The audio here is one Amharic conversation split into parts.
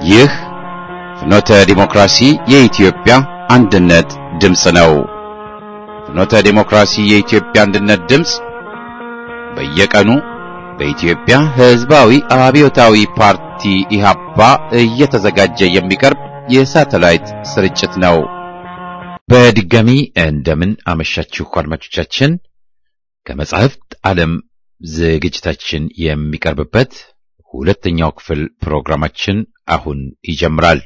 ይህ ፍኖተ ዲሞክራሲ የኢትዮጵያ አንድነት ድምፅ ነው። ፍኖተ ዲሞክራሲ የኢትዮጵያ አንድነት ድምፅ በየቀኑ በኢትዮጵያ ሕዝባዊ አብዮታዊ ፓርቲ ኢህአፓ እየተዘጋጀ የሚቀርብ የሳተላይት ስርጭት ነው። በድጋሚ እንደምን አመሻችሁ አድማጮቻችን። ከመጻሕፍት ዓለም ዝግጅታችን የሚቀርብበት ሁለተኛው ክፍል ፕሮግራማችን አሁን ይጀምራል።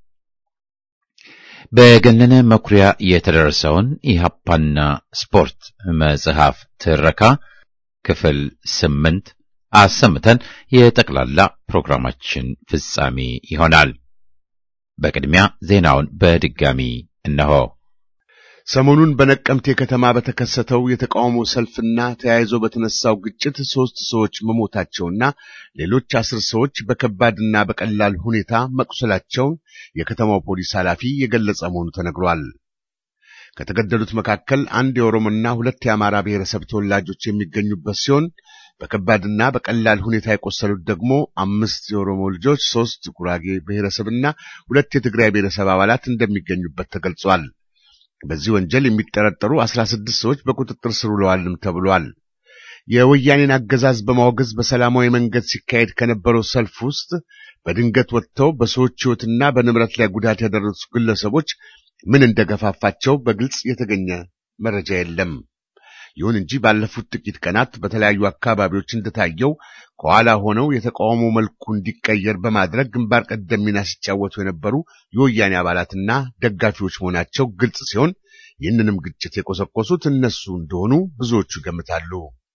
በገነነ መኩሪያ የተደረሰውን ኢህአፓና ስፖርት መጽሐፍ ትረካ ክፍል ስምንት አሰምተን የጠቅላላ ፕሮግራማችን ፍጻሜ ይሆናል። በቅድሚያ ዜናውን በድጋሚ እነሆ። ሰሞኑን በነቀምቴ ከተማ በተከሰተው የተቃውሞ ሰልፍና ተያይዞ በተነሳው ግጭት ሦስት ሰዎች መሞታቸውና ሌሎች አስር ሰዎች በከባድና በቀላል ሁኔታ መቁሰላቸውን የከተማው ፖሊስ ኃላፊ የገለጸ መሆኑ ተነግሯል። ከተገደሉት መካከል አንድ የኦሮሞና ሁለት የአማራ ብሔረሰብ ተወላጆች የሚገኙበት ሲሆን በከባድና በቀላል ሁኔታ የቆሰሉት ደግሞ አምስት የኦሮሞ ልጆች፣ ሦስት ጉራጌ ብሔረሰብና ሁለት የትግራይ ብሔረሰብ አባላት እንደሚገኙበት ተገልጿል። በዚህ ወንጀል የሚጠረጠሩ አስራ ስድስት ሰዎች በቁጥጥር ስር ውለዋልም ተብሏል። የወያኔን አገዛዝ በማውገዝ በሰላማዊ መንገድ ሲካሄድ ከነበረው ሰልፍ ውስጥ በድንገት ወጥተው በሰዎች ሕይወትና በንብረት ላይ ጉዳት ያደረሱ ግለሰቦች ምን እንደገፋፋቸው በግልጽ የተገኘ መረጃ የለም። ይሁን እንጂ ባለፉት ጥቂት ቀናት በተለያዩ አካባቢዎች እንደታየው ከኋላ ሆነው የተቃውሞ መልኩ እንዲቀየር በማድረግ ግንባር ቀደም ሚና ሲጫወቱ የነበሩ የወያኔ አባላትና ደጋፊዎች መሆናቸው ግልጽ ሲሆን ይህንንም ግጭት የቆሰቆሱት እነሱ እንደሆኑ ብዙዎቹ ይገምታሉ።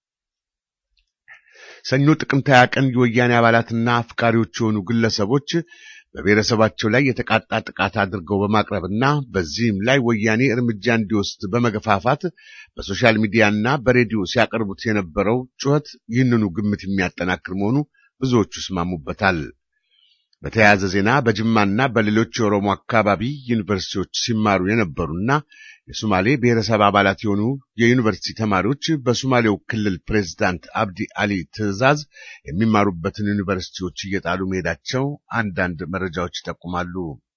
ሰኞ ጥቅምት ሃያ ቀን የወያኔ አባላትና አፍቃሪዎች የሆኑ ግለሰቦች በብሔረሰባቸው ላይ የተቃጣ ጥቃት አድርገው በማቅረብና በዚህም ላይ ወያኔ እርምጃ እንዲወስድ በመገፋፋት በሶሻል ሚዲያና በሬዲዮ ሲያቀርቡት የነበረው ጩኸት ይህንኑ ግምት የሚያጠናክር መሆኑ ብዙዎቹ ይስማሙበታል። በተያያዘ ዜና በጅማና በሌሎች የኦሮሞ አካባቢ ዩኒቨርሲቲዎች ሲማሩ የነበሩና የሶማሌ ብሔረሰብ አባላት የሆኑ የዩኒቨርሲቲ ተማሪዎች በሶማሌው ክልል ፕሬዝዳንት አብዲ አሊ ትዕዛዝ የሚማሩበትን ዩኒቨርሲቲዎች እየጣሉ መሄዳቸው አንዳንድ መረጃዎች ይጠቁማሉ።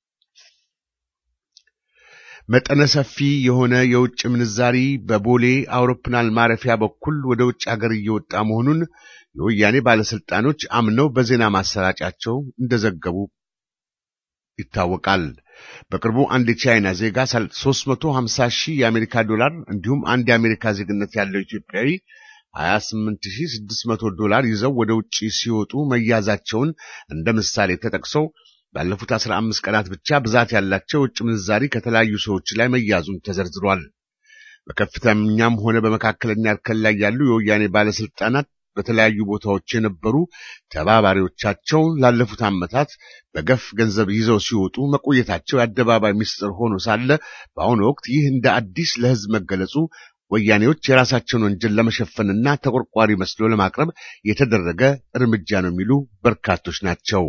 መጠነ ሰፊ የሆነ የውጭ ምንዛሪ በቦሌ አውሮፕላን ማረፊያ በኩል ወደ ውጭ ሀገር እየወጣ መሆኑን የወያኔ ባለስልጣኖች አምነው በዜና ማሰራጫቸው እንደዘገቡ ይታወቃል። በቅርቡ አንድ የቻይና ዜጋ 350 ሺህ የአሜሪካ ዶላር እንዲሁም አንድ የአሜሪካ ዜግነት ያለው ኢትዮጵያዊ 28600 ዶላር ይዘው ወደ ውጭ ሲወጡ መያዛቸውን እንደ ምሳሌ ተጠቅሰው ባለፉት 15 ቀናት ብቻ ብዛት ያላቸው ውጭ ምንዛሪ ከተለያዩ ሰዎች ላይ መያዙን ተዘርዝሯል። በከፍተኛም ሆነ በመካከለኛ እርከን ላይ ያሉ የወያኔ ባለስልጣናት በተለያዩ ቦታዎች የነበሩ ተባባሪዎቻቸው ላለፉት ዓመታት በገፍ ገንዘብ ይዘው ሲወጡ መቆየታቸው የአደባባይ ምስጢር ሆኖ ሳለ በአሁኑ ወቅት ይህ እንደ አዲስ ለሕዝብ መገለጹ ወያኔዎች የራሳቸውን ወንጀል ለመሸፈንና ተቆርቋሪ መስሎ ለማቅረብ የተደረገ እርምጃ ነው የሚሉ በርካቶች ናቸው።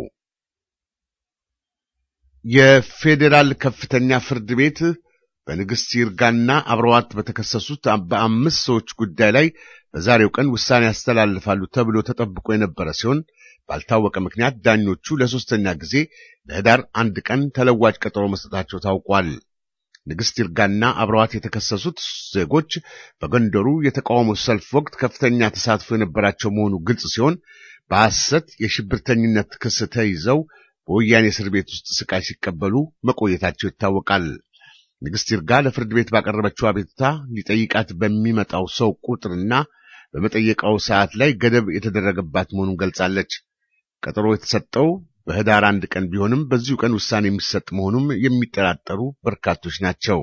የፌዴራል ከፍተኛ ፍርድ ቤት በንግሥት ይርጋና አብረዋት በተከሰሱት በአምስት ሰዎች ጉዳይ ላይ በዛሬው ቀን ውሳኔ ያስተላልፋሉ ተብሎ ተጠብቆ የነበረ ሲሆን ባልታወቀ ምክንያት ዳኞቹ ለሶስተኛ ጊዜ ለህዳር አንድ ቀን ተለዋጭ ቀጠሮ መስጠታቸው ታውቋል። ንግሥት ይርጋና አብረዋት የተከሰሱት ዜጎች በጎንደሩ የተቃውሞ ሰልፍ ወቅት ከፍተኛ ተሳትፎ የነበራቸው መሆኑ ግልጽ ሲሆን በሐሰት የሽብርተኝነት ክስ ተይዘው በወያኔ እስር ቤት ውስጥ ስቃይ ሲቀበሉ መቆየታቸው ይታወቃል። ንግሥት ይርጋ ለፍርድ ቤት ባቀረበችው አቤቱታ ሊጠይቃት በሚመጣው ሰው ቁጥርና በመጠየቃው ሰዓት ላይ ገደብ የተደረገባት መሆኑን ገልጻለች። ቀጠሮ የተሰጠው በህዳር አንድ ቀን ቢሆንም በዚሁ ቀን ውሳኔ የሚሰጥ መሆኑም የሚጠራጠሩ በርካቶች ናቸው።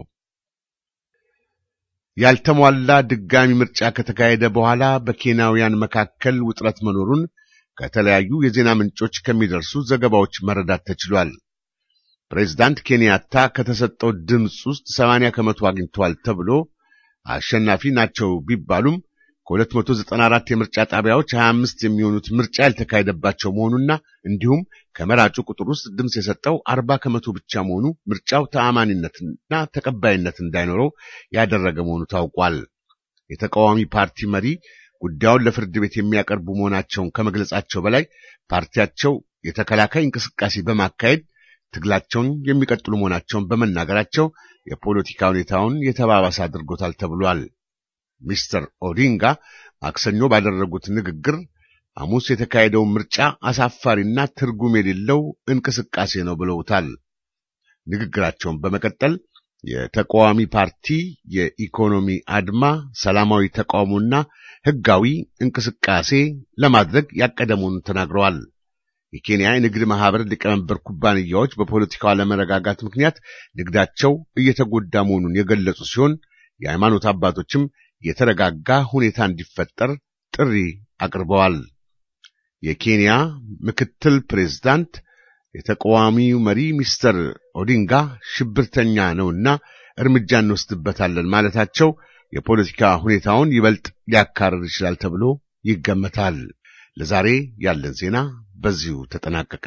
ያልተሟላ ድጋሚ ምርጫ ከተካሄደ በኋላ በኬንያውያን መካከል ውጥረት መኖሩን ከተለያዩ የዜና ምንጮች ከሚደርሱ ዘገባዎች መረዳት ተችሏል። ፕሬዝዳንት ኬንያታ ከተሰጠው ድምፅ ውስጥ ሰማንያ ከመቶ አግኝተዋል ተብሎ አሸናፊ ናቸው ቢባሉም ከ294 የምርጫ ጣቢያዎች 25 የሚሆኑት ምርጫ ያልተካሄደባቸው መሆኑና እንዲሁም ከመራጩ ቁጥር ውስጥ ድምፅ የሰጠው 40 ከመቶ ብቻ መሆኑ ምርጫው ተአማኒነትና ተቀባይነት እንዳይኖረው ያደረገ መሆኑ ታውቋል። የተቃዋሚ ፓርቲ መሪ ጉዳዩን ለፍርድ ቤት የሚያቀርቡ መሆናቸውን ከመግለጻቸው በላይ ፓርቲያቸው የተከላካይ እንቅስቃሴ በማካሄድ ትግላቸውን የሚቀጥሉ መሆናቸውን በመናገራቸው የፖለቲካ ሁኔታውን የተባባሰ አድርጎታል ተብሏል። ሚስተር ኦዲንጋ ማክሰኞ ባደረጉት ንግግር ሐሙስ የተካሄደውን ምርጫ አሳፋሪና ትርጉም የሌለው እንቅስቃሴ ነው ብለውታል። ንግግራቸውን በመቀጠል የተቃዋሚ ፓርቲ የኢኮኖሚ አድማ፣ ሰላማዊ ተቃውሞና ሕጋዊ እንቅስቃሴ ለማድረግ ያቀደ መሆኑን ተናግረዋል። የኬንያ የንግድ ማህበር ሊቀመንበር ኩባንያዎች በፖለቲካው አለመረጋጋት ምክንያት ንግዳቸው እየተጎዳ መሆኑን የገለጹ ሲሆን የሃይማኖት አባቶችም የተረጋጋ ሁኔታ እንዲፈጠር ጥሪ አቅርበዋል። የኬንያ ምክትል ፕሬዝዳንት የተቃዋሚው መሪ ሚስተር ኦዲንጋ ሽብርተኛ ነውና እርምጃ እንወስድበታለን ማለታቸው የፖለቲካ ሁኔታውን ይበልጥ ሊያካርር ይችላል ተብሎ ይገመታል። ለዛሬ ያለን ዜና በዚሁ ተጠናቀቀ።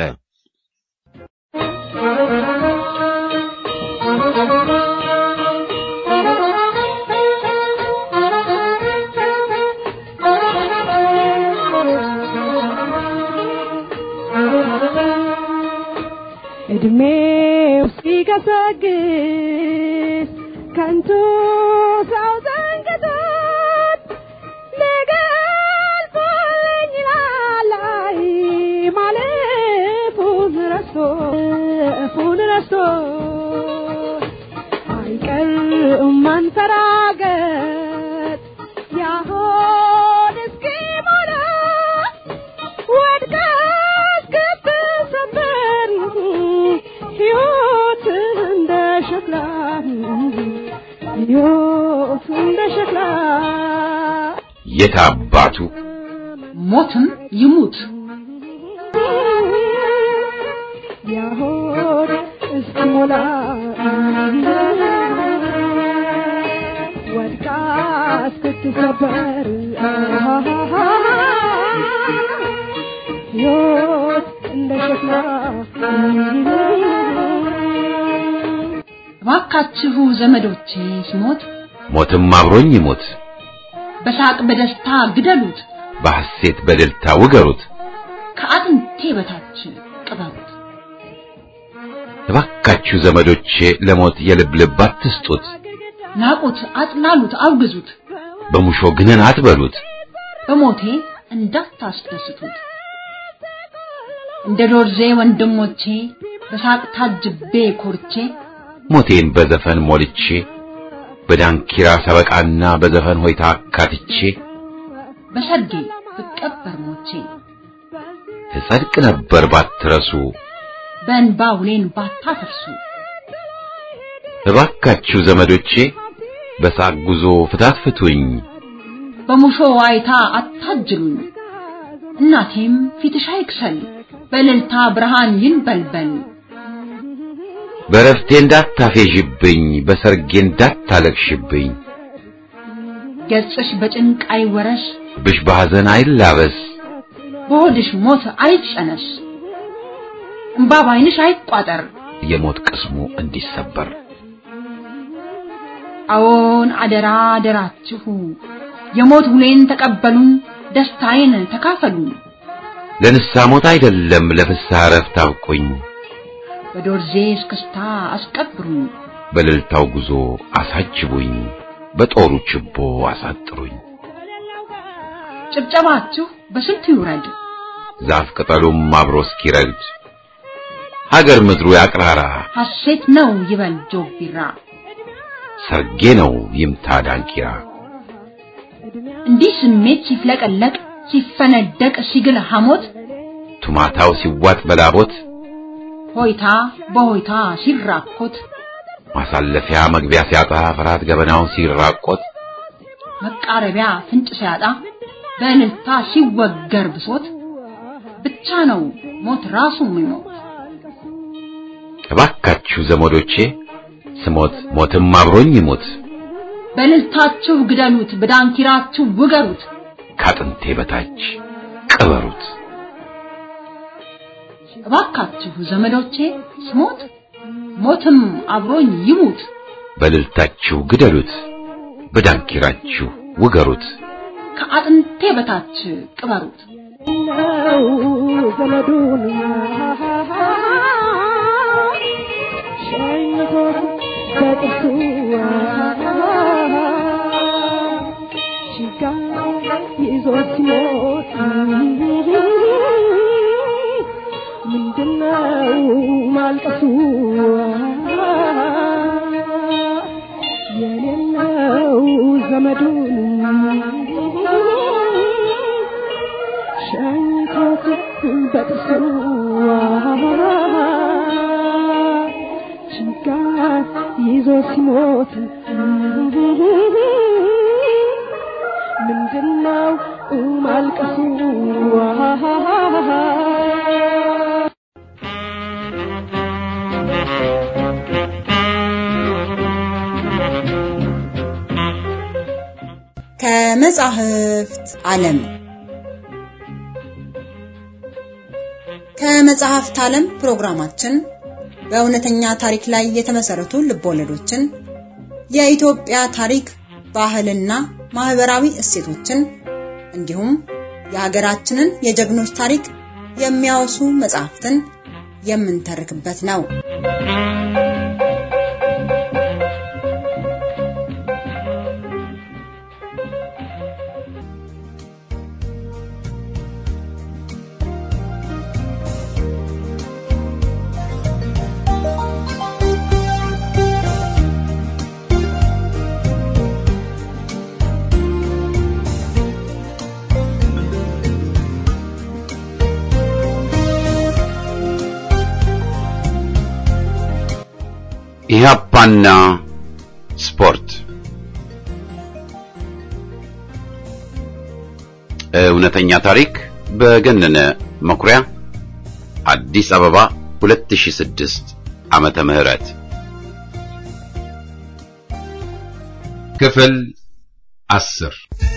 እድሜው ሲገሰግስ ከንቱ ሰው ዘንግቶት ነገ አልፎኝ ይላል አይ ማለፉን ረስቶ እፉን ረስቶ አይቀርም መንፈራገጥ ያሆን እስኪሞላ ወድቀ እስክትሰበር ሕይወት እንደ ሸክላ ሕይወት እንደ ሸክላ የት አባቱ ሞትም ይሙት ያሆን እስኪሞላ ወድቃ እስክትሰበር ሕይወት እንደ ሸክላ እባካችሁ ዘመዶቼ ስሞት ሞትም አብሮኝ ይሞት፣ በሳቅ በደስታ ግደሉት፣ በሐሴት በደልታ ውገሩት። ከአጥንቴ በታች ቅበሩት። እባካችሁ ዘመዶቼ ለሞት የልብ ልብ አትስጡት፣ ናቁት፣ አጥላሉት፣ አውግዙት፣ በሙሾ ግነን አትበሉት። በሞቴ እንዳታስደስቱት። እንደ ዶርዜ ወንድሞቼ በሳቅ ታጅቤ ኮርቼ ሞቴን በዘፈን ሞልቼ በዳንኪራ ሰበቃና በዘፈን ሆይታ አካትቼ በሰርጌ ብቀበር ሞቼ ትጸድቅ ነበር ባትረሱ። በእንባ ውሌን ባታፈርሱ እባካችሁ ዘመዶቼ በሳቅ ጉዞ ፍታት ፍቱኝ፣ በሙሾ ዋይታ አታጅሉኝ። እናቴም ፊትሽ አይክሰል በእልልታ ብርሃን ይንበልበል። በረፍቴ እንዳታፌዥብኝ፣ በሰርጌ እንዳታለቅሽብኝ፣ ገጽሽ በጭንቅ አይወረስ ብሽ በሐዘን አይላበስ፣ በሆድሽ ሞት አይጨነስ። እምባ ባይንሽ አይቋጠር የሞት ቅስሙ እንዲሰበር። አዎን አደራ አደራችሁ የሞት ውሌን ተቀበሉ፣ ደስታዬን ተካፈሉ። ለንስሐ ሞት አይደለም ለፍስሐ ዕረፍት አብቁኝ፣ በዶርዜ እስክስታ አስቀብሩኝ፣ በእልልታው ጉዞ አሳጅቡኝ፣ በጦሩ ችቦ አሳጥሩኝ። ጭብጨባችሁ በስንቱ ይውረድ፣ ዛፍ ቅጠሉም አብሮ እስኪረግድ ሀገር ምድሩ ያቅራራ፣ ሐሴት ነው ይበል ጆግ ቢራ። ሰርጌ ነው ይምታ ዳንኪራ። እንዲህ ስሜት ሲፍለቀለቅ ሲፈነደቅ ሲግል ሐሞት ቱማታው ሲዋጥ በላቦት ሆይታ በሆይታ ሲራኮት ማሳለፊያ መግቢያ ሲያጣ ፍርሃት ገበናውን ሲራቆት መቃረቢያ ፍንጭ ሲያጣ በእልልታ ሲወገር ብሶት ብቻ ነው ሞት ራሱ የሚሞት። እባካችሁ ዘመዶቼ ስሞት ሞትም አብሮኝ ይሙት፣ በእልልታችሁ ግደሉት፣ በዳንኪራችሁ ውገሩት። ካጥንቴ በታች ቅበሩት። እባካችሁ ዘመዶቼ ስሞት ሞትም አብሮኝ ይሙት። በእልልታችሁ ግደሉት፣ በዳንኪራችሁ ውገሩት። ከአጥንቴ በታች ቅበሩት። ነው ዘመዱን ምንድነው ማልቀሱ የሌለው ዘመዱን ሸኝቶት በጥርሱ ችጋር ይዞ ሲሞት ምንድነው ማልቀሱ ከመጻሕፍት ዓለም ከመጽሐፍት ዓለም ፕሮግራማችን በእውነተኛ ታሪክ ላይ የተመሰረቱ ልቦለዶችን፣ የኢትዮጵያ ታሪክ፣ ባህልና ማህበራዊ እሴቶችን እንዲሁም የሀገራችንን የጀግኖች ታሪክ የሚያወሱ መጽሐፍትን የምንተርክበት ነው። ኢህአፓና ስፖርት እውነተኛ ታሪክ በገነነ መኩሪያ አዲስ አበባ 2006 ዓመተ ምህረት ክፍል አስር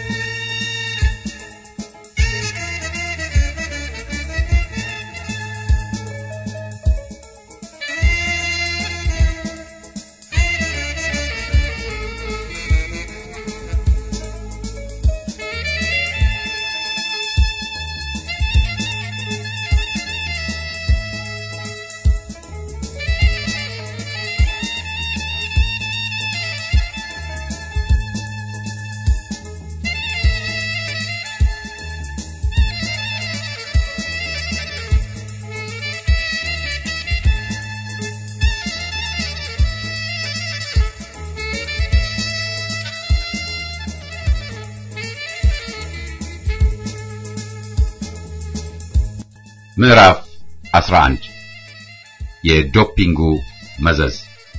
ምዕራፍ 11 የዶፒንጉ መዘዝ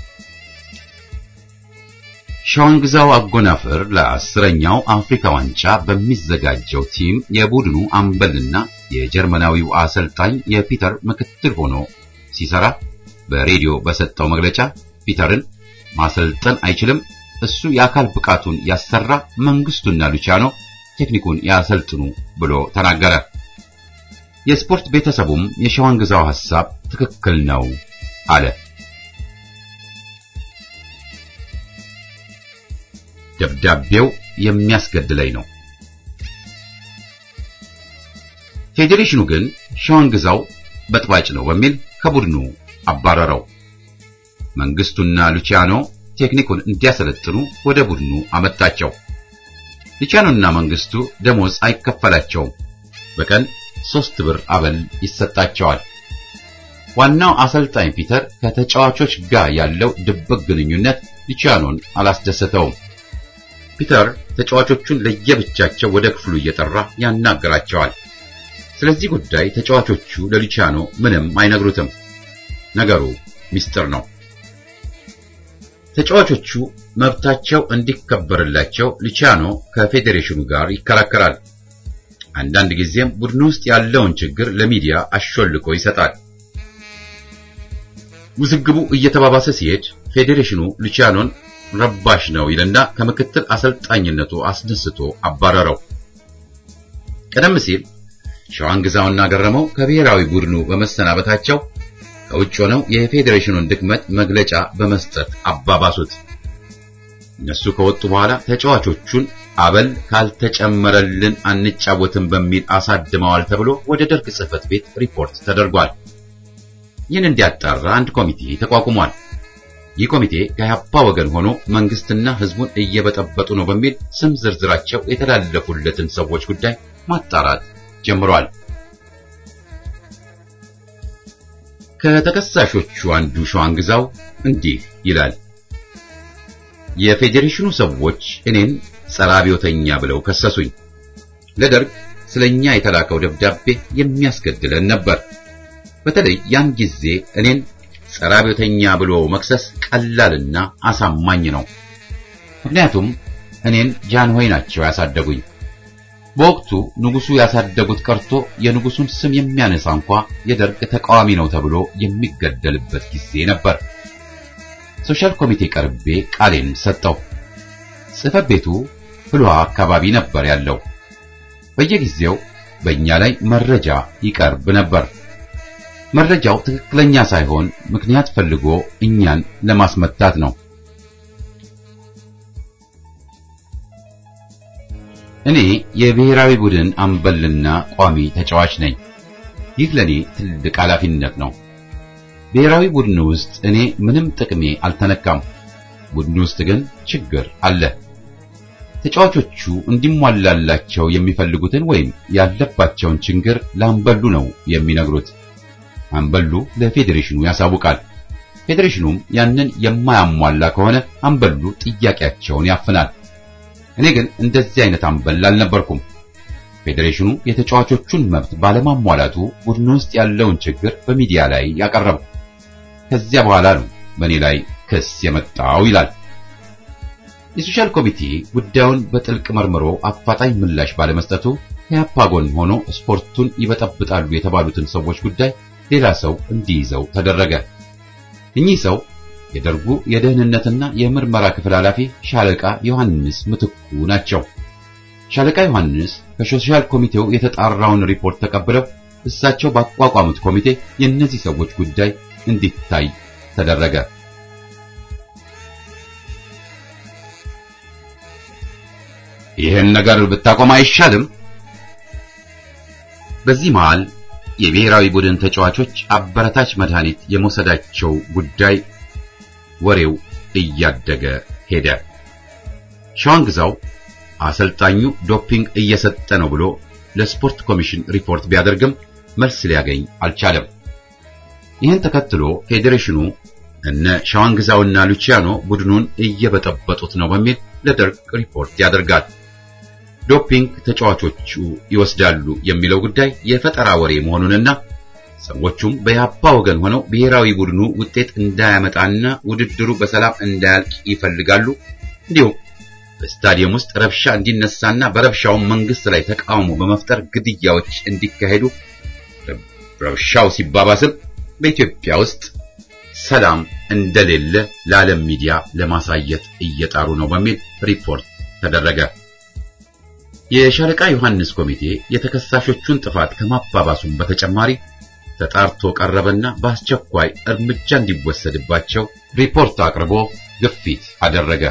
ሻዋንግዛው አጎናፍር ለአስረኛው አፍሪካ ዋንጫ በሚዘጋጀው ቲም የቡድኑ አምበልና የጀርመናዊው አሰልጣኝ የፒተር ምክትል ሆኖ ሲሰራ በሬዲዮ በሰጠው መግለጫ ፒተርን ማሰልጠን አይችልም፣ እሱ የአካል ብቃቱን ያሰራ፣ መንግስቱና ሉቻኖ ቴክኒኩን ያሰልጥኑ ብሎ ተናገረ። የስፖርት ቤተሰቡም የሸዋንግዛው ሐሳብ ትክክል ነው አለ። ደብዳቤው የሚያስገድለኝ ነው። ፌዴሬሽኑ ግን ሸዋንግዛው በጥባጭ ነው በሚል ከቡድኑ አባረረው። መንግስቱና ሉቺያኖ ቴክኒኩን እንዲያሰለጥኑ ወደ ቡድኑ አመጣቸው። ሉቺያኖና መንግስቱ ደሞዝ አይከፈላቸውም። በቀን ሶስት ብር አበል ይሰጣቸዋል። ዋናው አሰልጣኝ ፒተር ከተጫዋቾች ጋር ያለው ድብቅ ግንኙነት ሉቺያኖን አላስደሰተውም። ፒተር ተጫዋቾቹን ለየብቻቸው ወደ ክፍሉ እየጠራ ያናገራቸዋል። ስለዚህ ጉዳይ ተጫዋቾቹ ለሉቺያኖ ምንም አይነግሩትም። ነገሩ ሚስጥር ነው። ተጫዋቾቹ መብታቸው እንዲከበርላቸው ሉቺያኖ ከፌዴሬሽኑ ጋር ይከራከራል። አንዳንድ ጊዜም ቡድን ውስጥ ያለውን ችግር ለሚዲያ አሾልኮ ይሰጣል። ውዝግቡ እየተባባሰ ሲሄድ ፌዴሬሽኑ ሉቺያኖን ረባሽ ነው ይልና ከምክትል አሰልጣኝነቱ አስነስቶ አባረረው። ቀደም ሲል ሸዋንግዛውና ገረመው ከብሔራዊ ቡድኑ በመሰናበታቸው ከውጭ ሆነው የፌዴሬሽኑን ድክመት መግለጫ በመስጠት አባባሱት። እነሱ ከወጡ በኋላ ተጫዋቾቹን አበል ካልተጨመረልን አንጫወትም በሚል አሳድመዋል ተብሎ ወደ ደርግ ጽሕፈት ቤት ሪፖርት ተደርጓል። ይህን እንዲያጣራ አንድ ኮሚቴ ተቋቁሟል። ይህ ኮሚቴ ከኢህአፓ ወገን ሆኖ መንግስትና ህዝቡን እየበጠበጡ ነው በሚል ስም ዝርዝራቸው የተላለፉለትን ሰዎች ጉዳይ ማጣራት ጀምሯል። ከተከሳሾቹ አንዱ ሸዋንግዛው እንዲህ ይላል። የፌዴሬሽኑ ሰዎች እኔን ጸረ አብዮተኛ ብለው ከሰሱኝ። ለደርግ ስለኛ የተላከው ደብዳቤ የሚያስገድለን ነበር። በተለይ ያን ጊዜ እኔን ጸረ አብዮተኛ ብሎ መክሰስ ቀላልና አሳማኝ ነው። ምክንያቱም እኔን ጃንሆይ ናቸው ያሳደጉኝ። በወቅቱ ንጉሱ ያሳደጉት ቀርቶ የንጉሱን ስም የሚያነሳ እንኳ የደርግ ተቃዋሚ ነው ተብሎ የሚገደልበት ጊዜ ነበር። ሶሻል ኮሚቴ ቀርቤ ቃሌን ሰጠው። ጽሕፈት ቤቱ ፍልውሃ አካባቢ ነበር ያለው። በየጊዜው በእኛ ላይ መረጃ ይቀርብ ነበር። መረጃው ትክክለኛ ሳይሆን ምክንያት ፈልጎ እኛን ለማስመታት ነው። እኔ የብሔራዊ ቡድን አምበልና ቋሚ ተጫዋች ነኝ። ይህ ለኔ ትልቅ ኃላፊነት ነው። ብሔራዊ ቡድን ውስጥ እኔ ምንም ጥቅሜ አልተነካም። ቡድን ውስጥ ግን ችግር አለ። ተጫዋቾቹ እንዲሟላላቸው የሚፈልጉትን ወይም ያለባቸውን ችግር ለአምበሉ ነው የሚነግሩት። አምበሉ ለፌዴሬሽኑ ያሳውቃል። ፌዴሬሽኑም ያንን የማያሟላ ከሆነ አምበሉ ጥያቄያቸውን ያፍናል። እኔ ግን እንደዚህ አይነት አምበል አልነበርኩም። ፌዴሬሽኑ የተጫዋቾቹን መብት ባለማሟላቱ ቡድኑ ውስጥ ያለውን ችግር በሚዲያ ላይ ያቀረበው። ከዚያ በኋላ ነው በእኔ ላይ ክስ የመጣው ይላል። የሶሻል ኮሚቴ ጉዳዩን በጥልቅ መርምሮ አፋጣኝ ምላሽ ባለመስጠቱ ከያፓ ጎን ሆኖ ስፖርቱን ይበጠብጣሉ የተባሉትን ሰዎች ጉዳይ ሌላ ሰው እንዲይዘው ተደረገ። እኚህ ሰው የደርጉ የደህንነትና የምርመራ ክፍል ኃላፊ ሻለቃ ዮሐንስ ምትኩ ናቸው። ሻለቃ ዮሐንስ ከሶሻል ኮሚቴው የተጣራውን ሪፖርት ተቀብለው እሳቸው ባቋቋሙት ኮሚቴ የእነዚህ ሰዎች ጉዳይ እንዲታይ ተደረገ። ይህን ነገር ብታቆም አይሻልም? በዚህ መሃል የብሔራዊ ቡድን ተጫዋቾች አበረታች መድኃኒት የመውሰዳቸው ጉዳይ ወሬው እያደገ ሄደ። ሸዋንግዛው አሰልጣኙ ዶፒንግ እየሰጠ ነው ብሎ ለስፖርት ኮሚሽን ሪፖርት ቢያደርግም መልስ ሊያገኝ አልቻለም። ይህን ተከትሎ ፌዴሬሽኑ እነ ሸዋንግዛውና ሉቺያኖ ቡድኑን እየበጠበጡት ነው በሚል ለደርግ ሪፖርት ያደርጋል። ዶፒንግ ተጫዋቾቹ ይወስዳሉ የሚለው ጉዳይ የፈጠራ ወሬ መሆኑንና ሰዎቹም በያፓ ወገን ሆነው ብሔራዊ ቡድኑ ውጤት እንዳያመጣና ውድድሩ በሰላም እንዳያልቅ ይፈልጋሉ። እንዲሁም በስታዲየም ውስጥ ረብሻ እንዲነሳና በረብሻውም መንግስት ላይ ተቃውሞ በመፍጠር ግድያዎች እንዲካሄዱ ረብሻው ሲባባስም በኢትዮጵያ ውስጥ ሰላም እንደሌለ ለዓለም ሚዲያ ለማሳየት እየጣሩ ነው በሚል ሪፖርት ተደረገ። የሻለቃ ዮሐንስ ኮሚቴ የተከሳሾቹን ጥፋት ከማባባሱም በተጨማሪ ተጣርቶ ቀረበና በአስቸኳይ እርምጃ እንዲወሰድባቸው ሪፖርት አቅርቦ ግፊት አደረገ።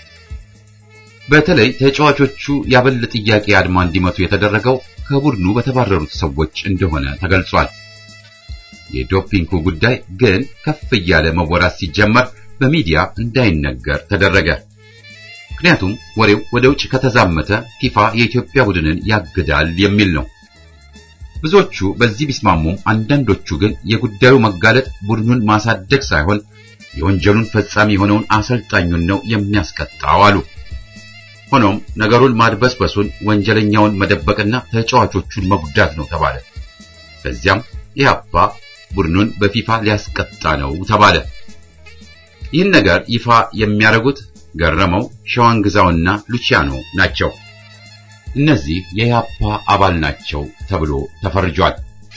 በተለይ ተጫዋቾቹ ያበል ጥያቄ አድማ እንዲመቱ የተደረገው ከቡድኑ በተባረሩት ሰዎች እንደሆነ ተገልጿል። የዶፒንጉ ጉዳይ ግን ከፍ እያለ መወራት ሲጀመር በሚዲያ እንዳይነገር ተደረገ። ምክንያቱም ወሬው ወደ ውጭ ከተዛመተ ፊፋ የኢትዮጵያ ቡድንን ያግዳል የሚል ነው። ብዙዎቹ በዚህ ቢስማሙም አንዳንዶቹ ግን የጉዳዩ መጋለጥ ቡድኑን ማሳደግ ሳይሆን የወንጀሉን ፈጻሚ የሆነውን አሰልጣኙን ነው የሚያስቀጣው አሉ። ሆኖም ነገሩን ማድበስበሱን ወንጀለኛውን መደበቅና ተጫዋቾቹን መጉዳት ነው ተባለ። ከዚያም ኢህአፓ ቡድኑን በፊፋ ሊያስቀጣ ነው ተባለ። ይህን ነገር ይፋ የሚያደርጉት ገረመው፣ ሸዋንግዛውና ሉቺያኖ ናቸው። እነዚህ የኢህአፓ አባል ናቸው ተብሎ ተፈርጇል።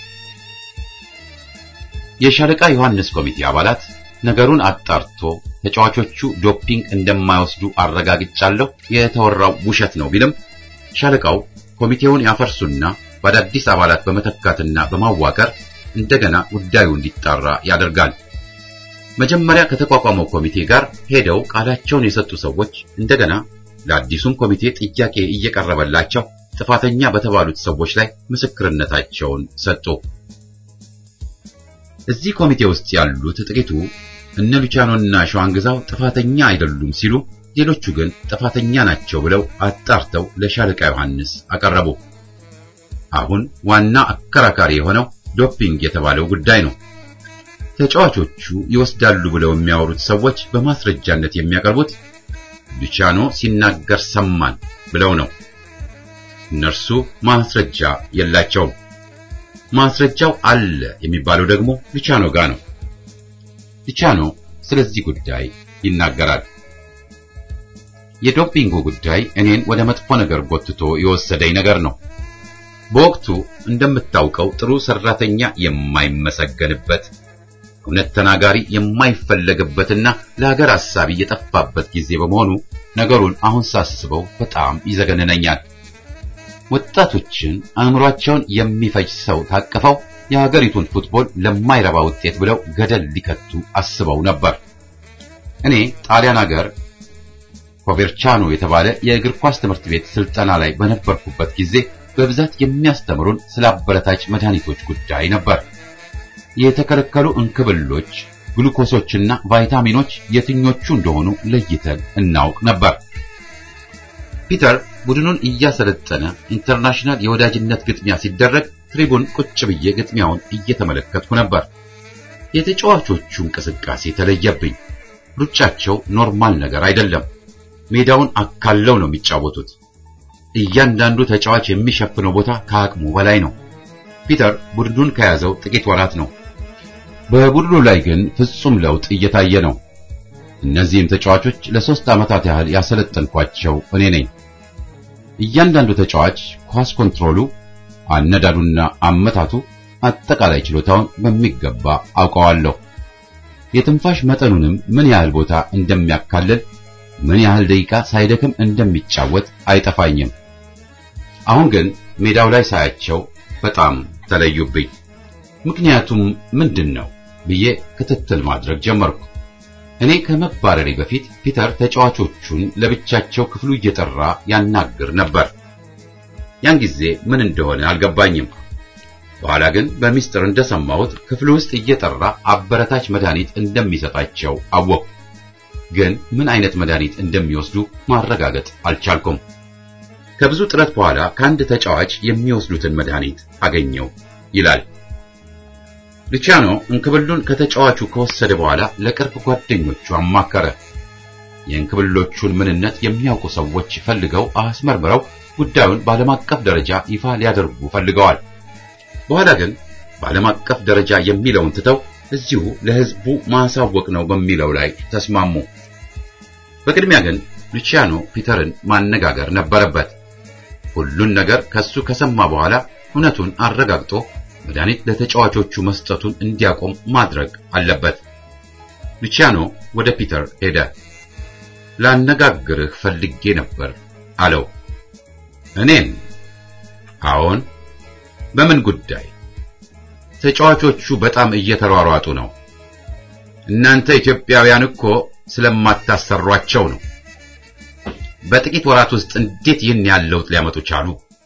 የሻለቃ ዮሐንስ ኮሚቴ አባላት ነገሩን አጣርቶ ተጫዋቾቹ ዶፒንግ እንደማይወስዱ አረጋግጫለሁ፣ የተወራው ውሸት ነው ቢልም ሻለቃው ኮሚቴውን ያፈርሱና በአዳዲስ አባላት በመተካትና በማዋቀር እንደገና ጉዳዩ እንዲጣራ ያደርጋል። መጀመሪያ ከተቋቋመው ኮሚቴ ጋር ሄደው ቃላቸውን የሰጡ ሰዎች እንደገና ለአዲሱም ኮሚቴ ጥያቄ እየቀረበላቸው ጥፋተኛ በተባሉት ሰዎች ላይ ምስክርነታቸውን ሰጡ። እዚህ ኮሚቴ ውስጥ ያሉት ጥቂቱ እነ ሉቻኖና ሸዋንግዛው ጥፋተኛ አይደሉም ሲሉ፣ ሌሎቹ ግን ጥፋተኛ ናቸው ብለው አጣርተው ለሻለቃ ዮሐንስ አቀረቡ። አሁን ዋና አከራካሪ የሆነው ዶፒንግ የተባለው ጉዳይ ነው። ተጫዋቾቹ ይወስዳሉ ብለው የሚያወሩት ሰዎች በማስረጃነት የሚያቀርቡት ሉቺያኖ ሲናገር ሰማን ብለው ነው። እነርሱ ማስረጃ የላቸውም። ማስረጃው አለ የሚባለው ደግሞ ሉቺያኖ ጋር ነው። ሉቺያኖ ስለዚህ ጉዳይ ይናገራል። የዶፒንጉ ጉዳይ እኔን ወደ መጥፎ ነገር ጎትቶ የወሰደኝ ነገር ነው። በወቅቱ እንደምታውቀው ጥሩ ሰራተኛ የማይመሰገንበት እውነት ተናጋሪ የማይፈለግበትና ለሀገር ሐሳቢ የጠፋበት ጊዜ በመሆኑ ነገሩን አሁን ሳስበው በጣም ይዘገንነኛል። ወጣቶችን አእምሯቸውን የሚፈጅ ሰው ታቅፈው የሀገሪቱን ፉትቦል ለማይረባ ውጤት ብለው ገደል ሊከቱ አስበው ነበር። እኔ ጣሊያን ሀገር ኮቬርቻኖ የተባለ የእግር ኳስ ትምህርት ቤት ስልጠና ላይ በነበርኩበት ጊዜ በብዛት የሚያስተምሩን ስለ አበረታች መድኃኒቶች ጉዳይ ነበር። የተከለከሉ እንክብሎች፣ ግሉኮሶችና ቫይታሚኖች የትኞቹ እንደሆኑ ለይተን እናውቅ ነበር። ፒተር ቡድኑን እያሰለጠነ ኢንተርናሽናል የወዳጅነት ግጥሚያ ሲደረግ ትሪቡን ቁጭ ብዬ ግጥሚያውን እየተመለከትኩ ነበር። የተጫዋቾቹ እንቅስቃሴ ተለየብኝ። ሩጫቸው ኖርማል ነገር አይደለም። ሜዳውን አካለው ነው የሚጫወቱት። እያንዳንዱ ተጫዋች የሚሸፍነው ቦታ ከአቅሙ በላይ ነው። ፒተር ቡድኑን ከያዘው ጥቂት ወራት ነው። በቡድኑ ላይ ግን ፍጹም ለውጥ እየታየ ነው። እነዚህም ተጫዋቾች ለሶስት ዓመታት ያህል ያሰለጠንኳቸው እኔ ነኝ። እያንዳንዱ ተጫዋች ኳስ ኮንትሮሉ፣ አነዳዱና አመታቱ፣ አጠቃላይ ችሎታውን በሚገባ አውቀዋለሁ። የትንፋሽ መጠኑንም ምን ያህል ቦታ እንደሚያካልል ምን ያህል ደቂቃ ሳይደክም እንደሚጫወት አይጠፋኝም። አሁን ግን ሜዳው ላይ ሳያቸው በጣም ተለዩብኝ። ምክንያቱም ምንድን ነው ብዬ ክትትል ማድረግ ጀመርኩ። እኔ ከመባረሬ በፊት ፒተር ተጫዋቾቹን ለብቻቸው ክፍሉ እየጠራ ያናግር ነበር። ያን ጊዜ ምን እንደሆነ አልገባኝም። በኋላ ግን በሚስጥር እንደሰማሁት ክፍሉ ውስጥ እየጠራ አበረታች መድኃኒት እንደሚሰጣቸው አወቅሁ። ግን ምን አይነት መድኃኒት እንደሚወስዱ ማረጋገጥ አልቻልኩም። ከብዙ ጥረት በኋላ ከአንድ ተጫዋች የሚወስዱትን መድኃኒት አገኘው ይላል። ሉቺያኖ እንክብሉን ከተጫዋቹ ከወሰደ በኋላ ለቅርብ ጓደኞቹ አማከረ። የእንክብሎቹን ምንነት የሚያውቁ ሰዎች ፈልገው አስመርምረው ጉዳዩን በዓለም አቀፍ ደረጃ ይፋ ሊያደርጉ ፈልገዋል። በኋላ ግን በዓለም አቀፍ ደረጃ የሚለውን ትተው እዚሁ ለሕዝቡ ማሳወቅ ነው በሚለው ላይ ተስማሙ። በቅድሚያ ግን ሉቺያኖ ፒተርን ማነጋገር ነበረበት። ሁሉን ነገር ከሱ ከሰማ በኋላ እውነቱን አረጋግጦ መድኃኒት ለተጫዋቾቹ መስጠቱን እንዲያቆም ማድረግ አለበት። ሉቺያኖ ወደ ፒተር ሄደ። ላነጋግርህ ፈልጌ ነበር አለው። እኔን? አዎን። በምን ጉዳይ? ተጫዋቾቹ በጣም እየተሯሯጡ ነው። እናንተ ኢትዮጵያውያን እኮ ስለማታሰሯቸው ነው። በጥቂት ወራት ውስጥ እንዴት ይህን ያህል ለውጥ ሊያመጡ ቻሉ?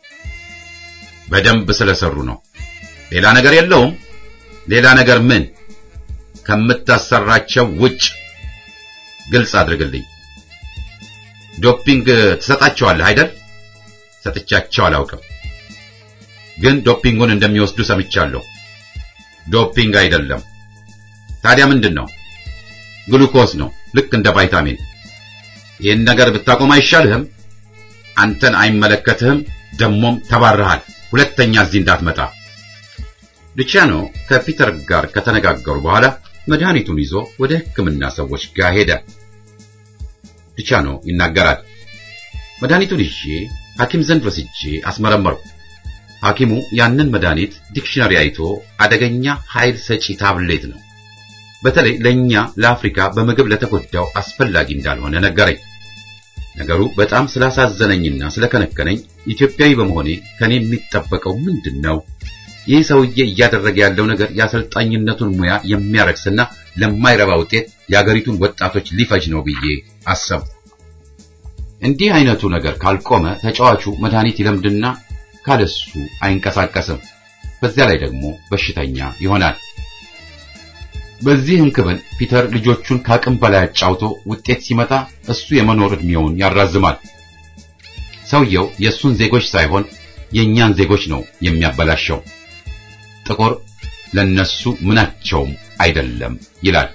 በደንብ ስለሰሩ ነው። ሌላ ነገር የለውም። ሌላ ነገር ምን? ከምታሰራቸው ውጭ ግልጽ አድርግልኝ። ዶፒንግ ትሰጣቸዋለህ አይደል? ሰጥቻቸው አላውቅም፣ ግን ዶፒንጉን እንደሚወስዱ ሰምቻለሁ። ዶፒንግ አይደለም። ታዲያ ምንድን ነው? ግሉኮስ ነው፣ ልክ እንደ ቫይታሚን። ይህን ነገር ብታቆም አይሻልህም? አንተን አይመለከትህም። ደሞም ተባረሃል። ሁለተኛ እዚህ እንዳትመጣ። ሉቺያኖ ከፒተር ጋር ከተነጋገሩ በኋላ መድኃኒቱን ይዞ ወደ ሕክምና ሰዎች ጋር ሄደ። ሉቺያኖ ይናገራል። መድኃኒቱን ይዤ ሐኪም ዘንድ ወስጄ አስመረመርኩ። ሐኪሙ ያንን መድኃኒት ዲክሽነሪ አይቶ አደገኛ ኃይል ሰጪ ታብሌት ነው፣ በተለይ ለኛ ለአፍሪካ በምግብ ለተጎዳው አስፈላጊ እንዳልሆነ ነገረኝ። ነገሩ በጣም ስላሳዘነኝና ስለከነከነኝ ኢትዮጵያዊ በመሆኔ ከኔ የሚጠበቀው ምንድን ነው? ይህ ሰውዬ እያደረገ ያለው ነገር የአሰልጣኝነቱን ሙያ የሚያረክስና ለማይረባ ውጤት የአገሪቱን ወጣቶች ሊፈጅ ነው ብዬ አሰብኩ። እንዲህ አይነቱ ነገር ካልቆመ ተጫዋቹ መድኃኒት ይለምድና ካለሱ አይንቀሳቀስም። በዚያ ላይ ደግሞ በሽተኛ ይሆናል። በዚህ እንክብል ፒተር ልጆቹን ከአቅም በላይ አጫውቶ ውጤት ሲመጣ እሱ የመኖር ዕድሜውን ያራዝማል። ሰውየው የእሱን ዜጎች ሳይሆን የእኛን ዜጎች ነው የሚያበላሸው። ጥቁር ለነሱ ምናቸውም አይደለም ይላል።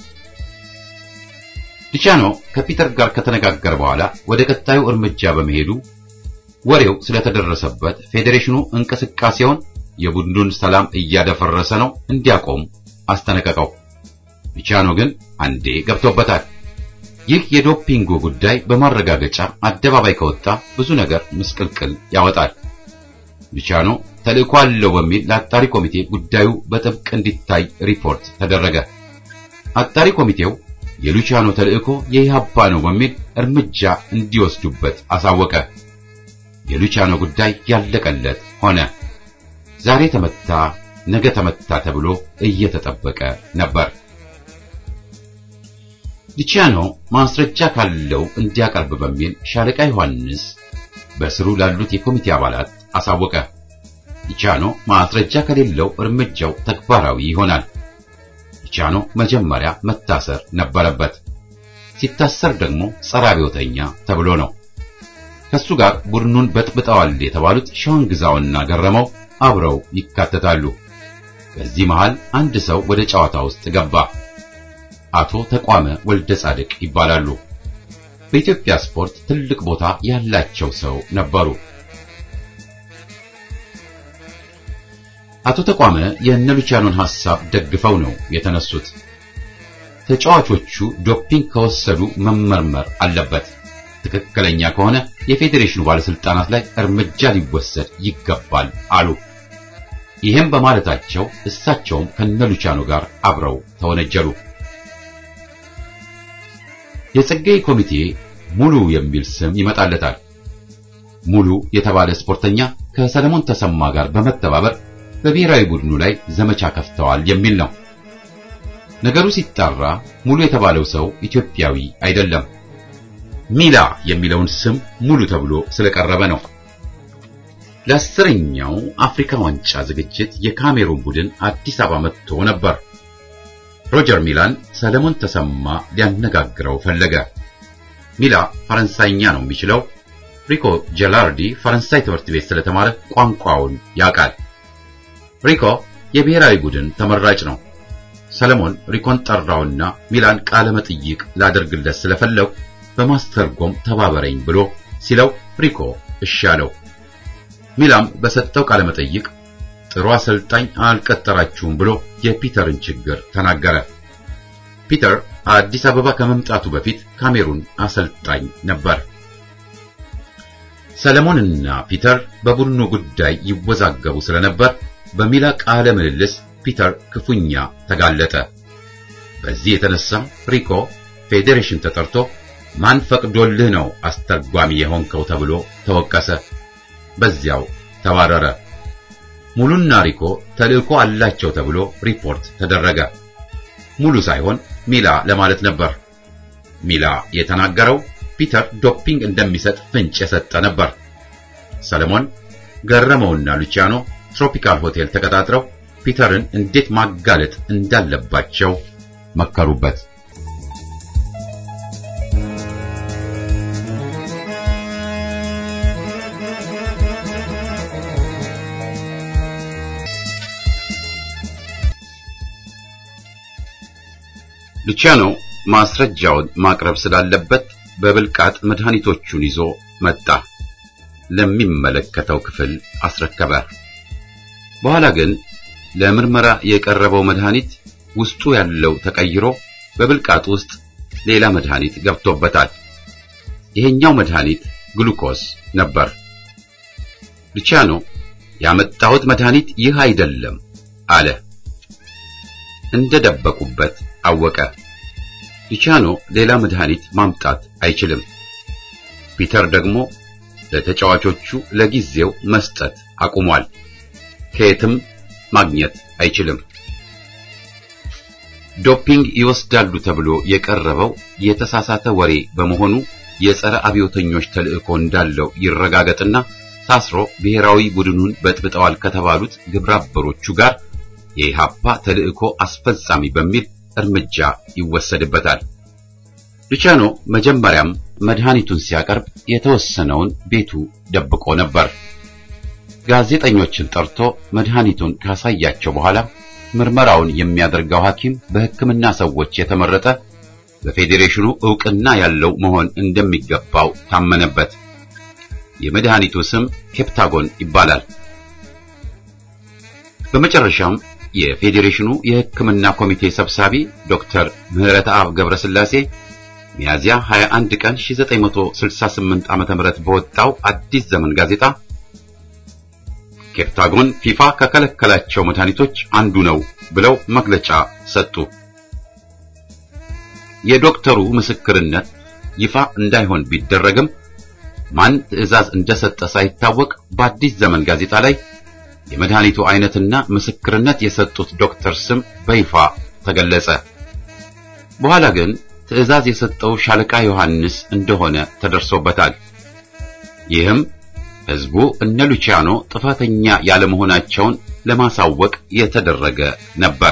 ሉቺያኖ ከፒተር ጋር ከተነጋገረ በኋላ ወደ ቀጣዩ እርምጃ በመሄዱ ወሬው ስለተደረሰበት ፌዴሬሽኑ እንቅስቃሴውን የቡድኑን ሰላም እያደፈረሰ ነው እንዲያቆም አስጠነቀቀው። ሉቺያኖ ግን አንዴ ገብቶበታል። ይህ የዶፒንጉ ጉዳይ በማረጋገጫ አደባባይ ከወጣ ብዙ ነገር ምስቅልቅል ያወጣል። ሉቺያኖ ተልእኮ አለው በሚል ለአጣሪ ኮሚቴ ጉዳዩ በጥብቅ እንዲታይ ሪፖርት ተደረገ። አጣሪ ኮሚቴው የሉቺያኖ ተልእኮ የኢህአፓ ነው በሚል እርምጃ እንዲወስዱበት አሳወቀ። የሉቺያኖ ጉዳይ ያለቀለት ሆነ። ዛሬ ተመታ፣ ነገ ተመታ ተብሎ እየተጠበቀ ነበር። ሉቺያኖ ማስረጃ ካለው እንዲያቀርብ በሚል ሻለቃ ዮሐንስ በስሩ ላሉት የኮሚቴ አባላት አሳወቀ። ሉቺያኖ ማስረጃ ከሌለው እርምጃው ተግባራዊ ይሆናል። ሉቺያኖ መጀመሪያ መታሰር ነበረበት። ሲታሰር ደግሞ ጸረ አብዮተኛ ተብሎ ነው። ከሱ ጋር ቡድኑን በጥብጠዋል የተባሉት ሸዋንግዛውና ገረመው አብረው ይካተታሉ። በዚህ መሃል አንድ ሰው ወደ ጨዋታ ውስጥ ገባ። አቶ ተቋመ ወልደ ጻድቅ ይባላሉ። በኢትዮጵያ ስፖርት ትልቅ ቦታ ያላቸው ሰው ነበሩ። አቶ ተቋመ የእነ ሉቺያኖን ሐሳብ ደግፈው ነው የተነሱት። ተጫዋቾቹ ዶፒንግ ከወሰዱ መመርመር አለበት። ትክክለኛ ከሆነ የፌዴሬሽኑ ባለስልጣናት ላይ እርምጃ ሊወሰድ ይገባል አሉ። ይህም በማለታቸው እሳቸውም ከነ ሉቺያኖ ጋር አብረው ተወነጀሉ። የጸጋይ ኮሚቴ ሙሉ የሚል ስም ይመጣለታል። ሙሉ የተባለ ስፖርተኛ ከሰለሞን ተሰማ ጋር በመተባበር በብሔራዊ ቡድኑ ላይ ዘመቻ ከፍተዋል የሚል ነው። ነገሩ ሲጣራ ሙሉ የተባለው ሰው ኢትዮጵያዊ አይደለም። ሚላ የሚለውን ስም ሙሉ ተብሎ ስለቀረበ ነው። ለአስረኛው አፍሪካ ዋንጫ ዝግጅት የካሜሩን ቡድን አዲስ አበባ መጥቶ ነበር። ሮጀር ሚላን ሰለሞን ተሰማ ሊያነጋግረው ፈለገ። ሚላ ፈረንሳይኛ ነው የሚችለው። ሪኮ ጀላርዲ ፈረንሳይ ትምህርት ቤት ስለተማረ ቋንቋውን ያውቃል። ሪኮ የብሔራዊ ቡድን ተመራጭ ነው። ሰለሞን ሪኮን ጠራውና ሚላን ቃለ መጠይቅ ላደርግለት ስለፈለጉ በማስተርጎም ተባበረኝ ብሎ ሲለው ሪኮ እሺ አለው። ሚላም በሰጠው ቃለ መጠይቅ ጥሩ አሰልጣኝ አልቀጠራችሁም ብሎ የፒተርን ችግር ተናገረ። ፒተር አዲስ አበባ ከመምጣቱ በፊት ካሜሩን አሰልጣኝ ነበር። ሰለሞንና ፒተር በቡድኑ ጉዳይ ይወዛገቡ ስለነበር በሚላ ቃለ ምልልስ ፒተር ክፉኛ ተጋለጠ። በዚህ የተነሳ ሪኮ ፌዴሬሽን ተጠርቶ ማን ፈቅዶልህ ነው አስተርጓሚ የሆንከው ተብሎ ተወቀሰ። በዚያው ተባረረ። ሙሉና ሪኮ ተልእኮ አላቸው ተብሎ ሪፖርት ተደረገ። ሙሉ ሳይሆን ሚላ ለማለት ነበር። ሚላ የተናገረው ፒተር ዶፒንግ እንደሚሰጥ ፍንጭ የሰጠ ነበር። ሰለሞን ገረመውና ሉቺያኖ ትሮፒካል ሆቴል ተቀጣጥረው ፒተርን እንዴት ማጋለጥ እንዳለባቸው መከሩበት። ሉቺያኖ ማስረጃውን ማቅረብ ስላለበት በብልቃጥ መድኃኒቶቹን ይዞ መጣ። ለሚመለከተው ክፍል አስረከበ። በኋላ ግን ለምርመራ የቀረበው መድኃኒት ውስጡ ያለው ተቀይሮ በብልቃጥ ውስጥ ሌላ መድኃኒት ገብቶበታል። ይሄኛው መድኃኒት ግሉኮስ ነበር። ሉቺያኖ ያመጣሁት መድኃኒት ይህ አይደለም አለ። እንደደበቁበት አወቀ። ሉቺያኖ ሌላ መድኃኒት ማምጣት አይችልም። ፒተር ደግሞ ለተጫዋቾቹ ለጊዜው መስጠት አቁሟል። ከየትም ማግኘት አይችልም። ዶፒንግ ይወስዳሉ ተብሎ የቀረበው የተሳሳተ ወሬ በመሆኑ የጸረ አብዮተኞች ተልእኮ እንዳለው ይረጋገጥና ታስሮ ብሔራዊ ቡድኑን በጥብጠዋል ከተባሉት ግብረአበሮቹ ጋር የኢሃፓ ተልእኮ አስፈጻሚ በሚል እርምጃ ይወሰድበታል። ሉቺያኖ መጀመሪያም መድኃኒቱን ሲያቀርብ የተወሰነውን ቤቱ ደብቆ ነበር። ጋዜጠኞችን ጠርቶ መድኃኒቱን ካሳያቸው በኋላ ምርመራውን የሚያደርገው ሐኪም በሕክምና ሰዎች የተመረጠ በፌዴሬሽኑ ዕውቅና ያለው መሆን እንደሚገባው ታመነበት። የመድኃኒቱ ስም ኬፕታጎን ይባላል። በመጨረሻም የፌዴሬሽኑ የሕክምና ኮሚቴ ሰብሳቢ ዶክተር ምህረተአብ ገብረስላሴ ሚያዚያ 21 ቀን 1968 ዓ.ም በወጣው አዲስ ዘመን ጋዜጣ ኬፕታጎን ፊፋ ከከለከላቸው መድኃኒቶች አንዱ ነው ብለው መግለጫ ሰጡ። የዶክተሩ ምስክርነት ይፋ እንዳይሆን ቢደረግም ማን ትዕዛዝ እንደሰጠ ሳይታወቅ በአዲስ ዘመን ጋዜጣ ላይ የመድኃኒቱ አይነትና ምስክርነት የሰጡት ዶክተር ስም በይፋ ተገለጸ። በኋላ ግን ትዕዛዝ የሰጠው ሻለቃ ዮሐንስ እንደሆነ ተደርሶበታል። ይህም ሕዝቡ እነ ሉቺያኖ ጥፋተኛ ያለመሆናቸውን ለማሳወቅ የተደረገ ነበር።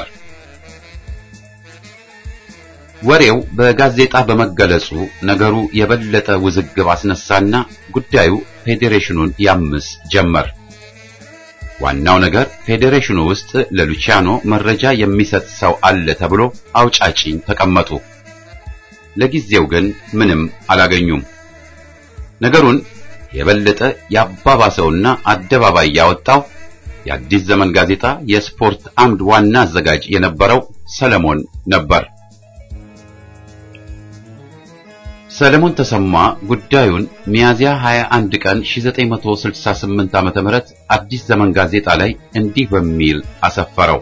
ወሬው በጋዜጣ በመገለጹ ነገሩ የበለጠ ውዝግብ አስነሳና ጉዳዩ ፌዴሬሽኑን ያምስ ጀመር። ዋናው ነገር ፌዴሬሽኑ ውስጥ ለሉቺያኖ መረጃ የሚሰጥ ሰው አለ ተብሎ አውጫጭኝ ተቀመጡ። ለጊዜው ግን ምንም አላገኙም። ነገሩን የበለጠ ያባባሰውና አደባባይ ያወጣው የአዲስ ዘመን ጋዜጣ የስፖርት አምድ ዋና አዘጋጅ የነበረው ሰለሞን ነበር። ሰለሞን ተሰማ ጉዳዩን ሚያዚያ 21 ቀን 1968 ዓ.ም አዲስ ዘመን ጋዜጣ ላይ እንዲህ በሚል አሰፈረው።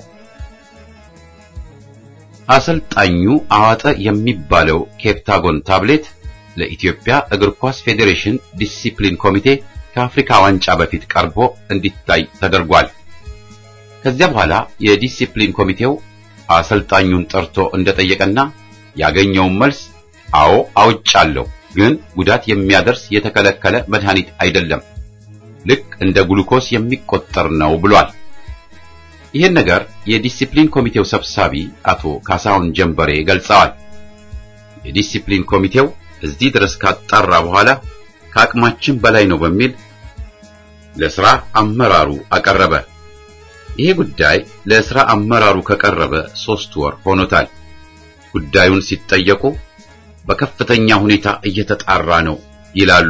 አሰልጣኙ አዋጠ የሚባለው ኬፕታጎን ታብሌት ለኢትዮጵያ እግር ኳስ ፌዴሬሽን ዲሲፕሊን ኮሚቴ ከአፍሪካ ዋንጫ በፊት ቀርቦ እንዲታይ ተደርጓል። ከዚያ በኋላ የዲሲፕሊን ኮሚቴው አሰልጣኙን ጠርቶ እንደጠየቀና ያገኘውን መልስ አዎ አውጫለሁ፣ ግን ጉዳት የሚያደርስ የተከለከለ መድኃኒት አይደለም፣ ልክ እንደ ግሉኮስ የሚቆጠር ነው ብሏል። ይህን ነገር የዲሲፕሊን ኮሚቴው ሰብሳቢ አቶ ካሳሁን ጀንበሬ ገልጸዋል። የዲሲፕሊን ኮሚቴው እዚህ ድረስ ካጣራ በኋላ ከአቅማችን በላይ ነው በሚል ለስራ አመራሩ አቀረበ። ይሄ ጉዳይ ለስራ አመራሩ ከቀረበ ሶስት ወር ሆኖታል። ጉዳዩን ሲጠየቁ በከፍተኛ ሁኔታ እየተጣራ ነው ይላሉ።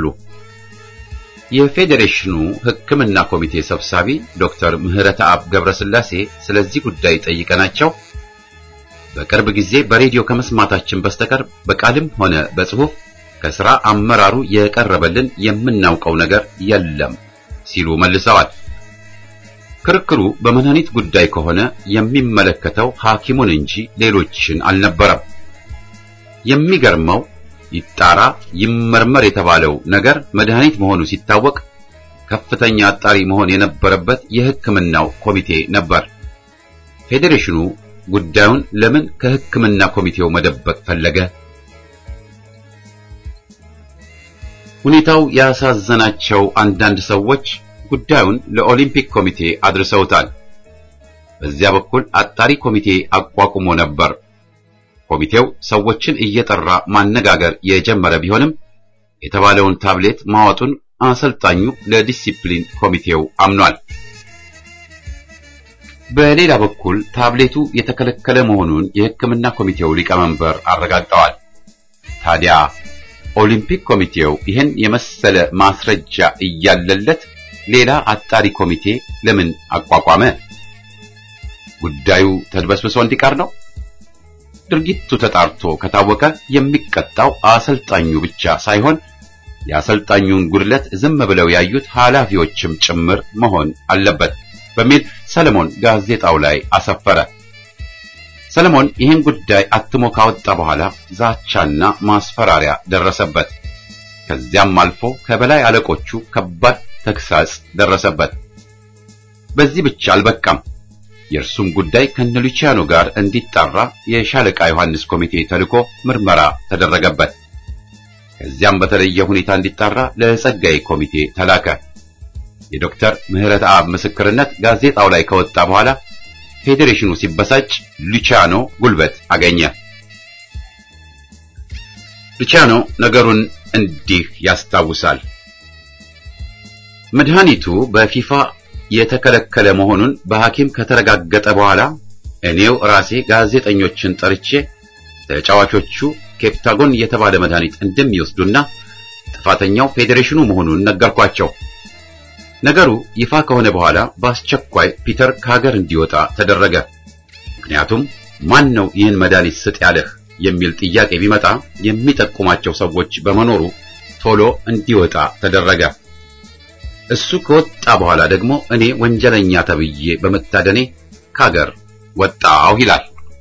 የፌዴሬሽኑ ሕክምና ኮሚቴ ሰብሳቢ ዶክተር ምህረተአብ ገብረስላሴ ስለዚህ ጉዳይ ጠይቀናቸው በቅርብ ጊዜ በሬዲዮ ከመስማታችን በስተቀር በቃልም ሆነ በጽሑፍ ከሥራ አመራሩ የቀረበልን የምናውቀው ነገር የለም ሲሉ መልሰዋል። ክርክሩ በመድኃኒት ጉዳይ ከሆነ የሚመለከተው ሐኪሙን እንጂ ሌሎችን አልነበረም። የሚገርመው ይጣራ ይመርመር የተባለው ነገር መድኃኒት መሆኑ ሲታወቅ ከፍተኛ አጣሪ መሆን የነበረበት የሕክምናው ኮሚቴ ነበር። ፌዴሬሽኑ ጉዳዩን ለምን ከሕክምና ኮሚቴው መደበቅ ፈለገ? ሁኔታው ያሳዘናቸው አንዳንድ ሰዎች ጉዳዩን ለኦሊምፒክ ኮሚቴ አድርሰውታል። በዚያ በኩል አጣሪ ኮሚቴ አቋቁሞ ነበር። ኮሚቴው ሰዎችን እየጠራ ማነጋገር የጀመረ ቢሆንም የተባለውን ታብሌት ማወጡን አሰልጣኙ ለዲሲፕሊን ኮሚቴው አምኗል። በሌላ በኩል ታብሌቱ የተከለከለ መሆኑን የሕክምና ኮሚቴው ሊቀመንበር አረጋግጠዋል። ታዲያ ኦሊምፒክ ኮሚቴው ይህን የመሰለ ማስረጃ እያለለት ሌላ አጣሪ ኮሚቴ ለምን አቋቋመ? ጉዳዩ ተድበስብሶ እንዲቀር ነው? ድርጊቱ ተጣርቶ ከታወቀ የሚቀጣው አሰልጣኙ ብቻ ሳይሆን የአሰልጣኙን ጉድለት ዝም ብለው ያዩት ኃላፊዎችም ጭምር መሆን አለበት በሚል ሰለሞን ጋዜጣው ላይ አሰፈረ። ሰለሞን ይህን ጉዳይ አትሞ ካወጣ በኋላ ዛቻና ማስፈራሪያ ደረሰበት። ከዚያም አልፎ ከበላይ አለቆቹ ከባድ ተግሳጽ ደረሰበት። በዚህ ብቻ አልበቃም። የእርሱም ጉዳይ ከነሉቺያኖ ጋር እንዲጣራ የሻለቃ ዮሐንስ ኮሚቴ ተልኮ ምርመራ ተደረገበት። ከዚያም በተለየ ሁኔታ እንዲጣራ ለጸጋይ ኮሚቴ ተላከ። የዶክተር ምህረት አብ ምስክርነት ጋዜጣው ላይ ከወጣ በኋላ ፌዴሬሽኑ ሲበሳጭ ሉቺያኖ ጉልበት አገኘ። ሉቺያኖ ነገሩን እንዲህ ያስታውሳል። መድኃኒቱ በፊፋ የተከለከለ መሆኑን በሐኪም ከተረጋገጠ በኋላ እኔው ራሴ ጋዜጠኞችን ጠርቼ ተጫዋቾቹ ኬፕታጎን የተባለ መድኃኒት እንደሚወስዱና ጥፋተኛው ፌዴሬሽኑ መሆኑን ነገርኳቸው። ነገሩ ይፋ ከሆነ በኋላ በአስቸኳይ ፒተር ከሀገር እንዲወጣ ተደረገ። ምክንያቱም ማን ነው ይህን መድኃኒት ስጥ ያለህ የሚል ጥያቄ ቢመጣ የሚጠቁማቸው ሰዎች በመኖሩ ቶሎ እንዲወጣ ተደረገ። እሱ ከወጣ በኋላ ደግሞ እኔ ወንጀለኛ ተብዬ በመታደኔ ከሀገር ወጣሁ ይላል።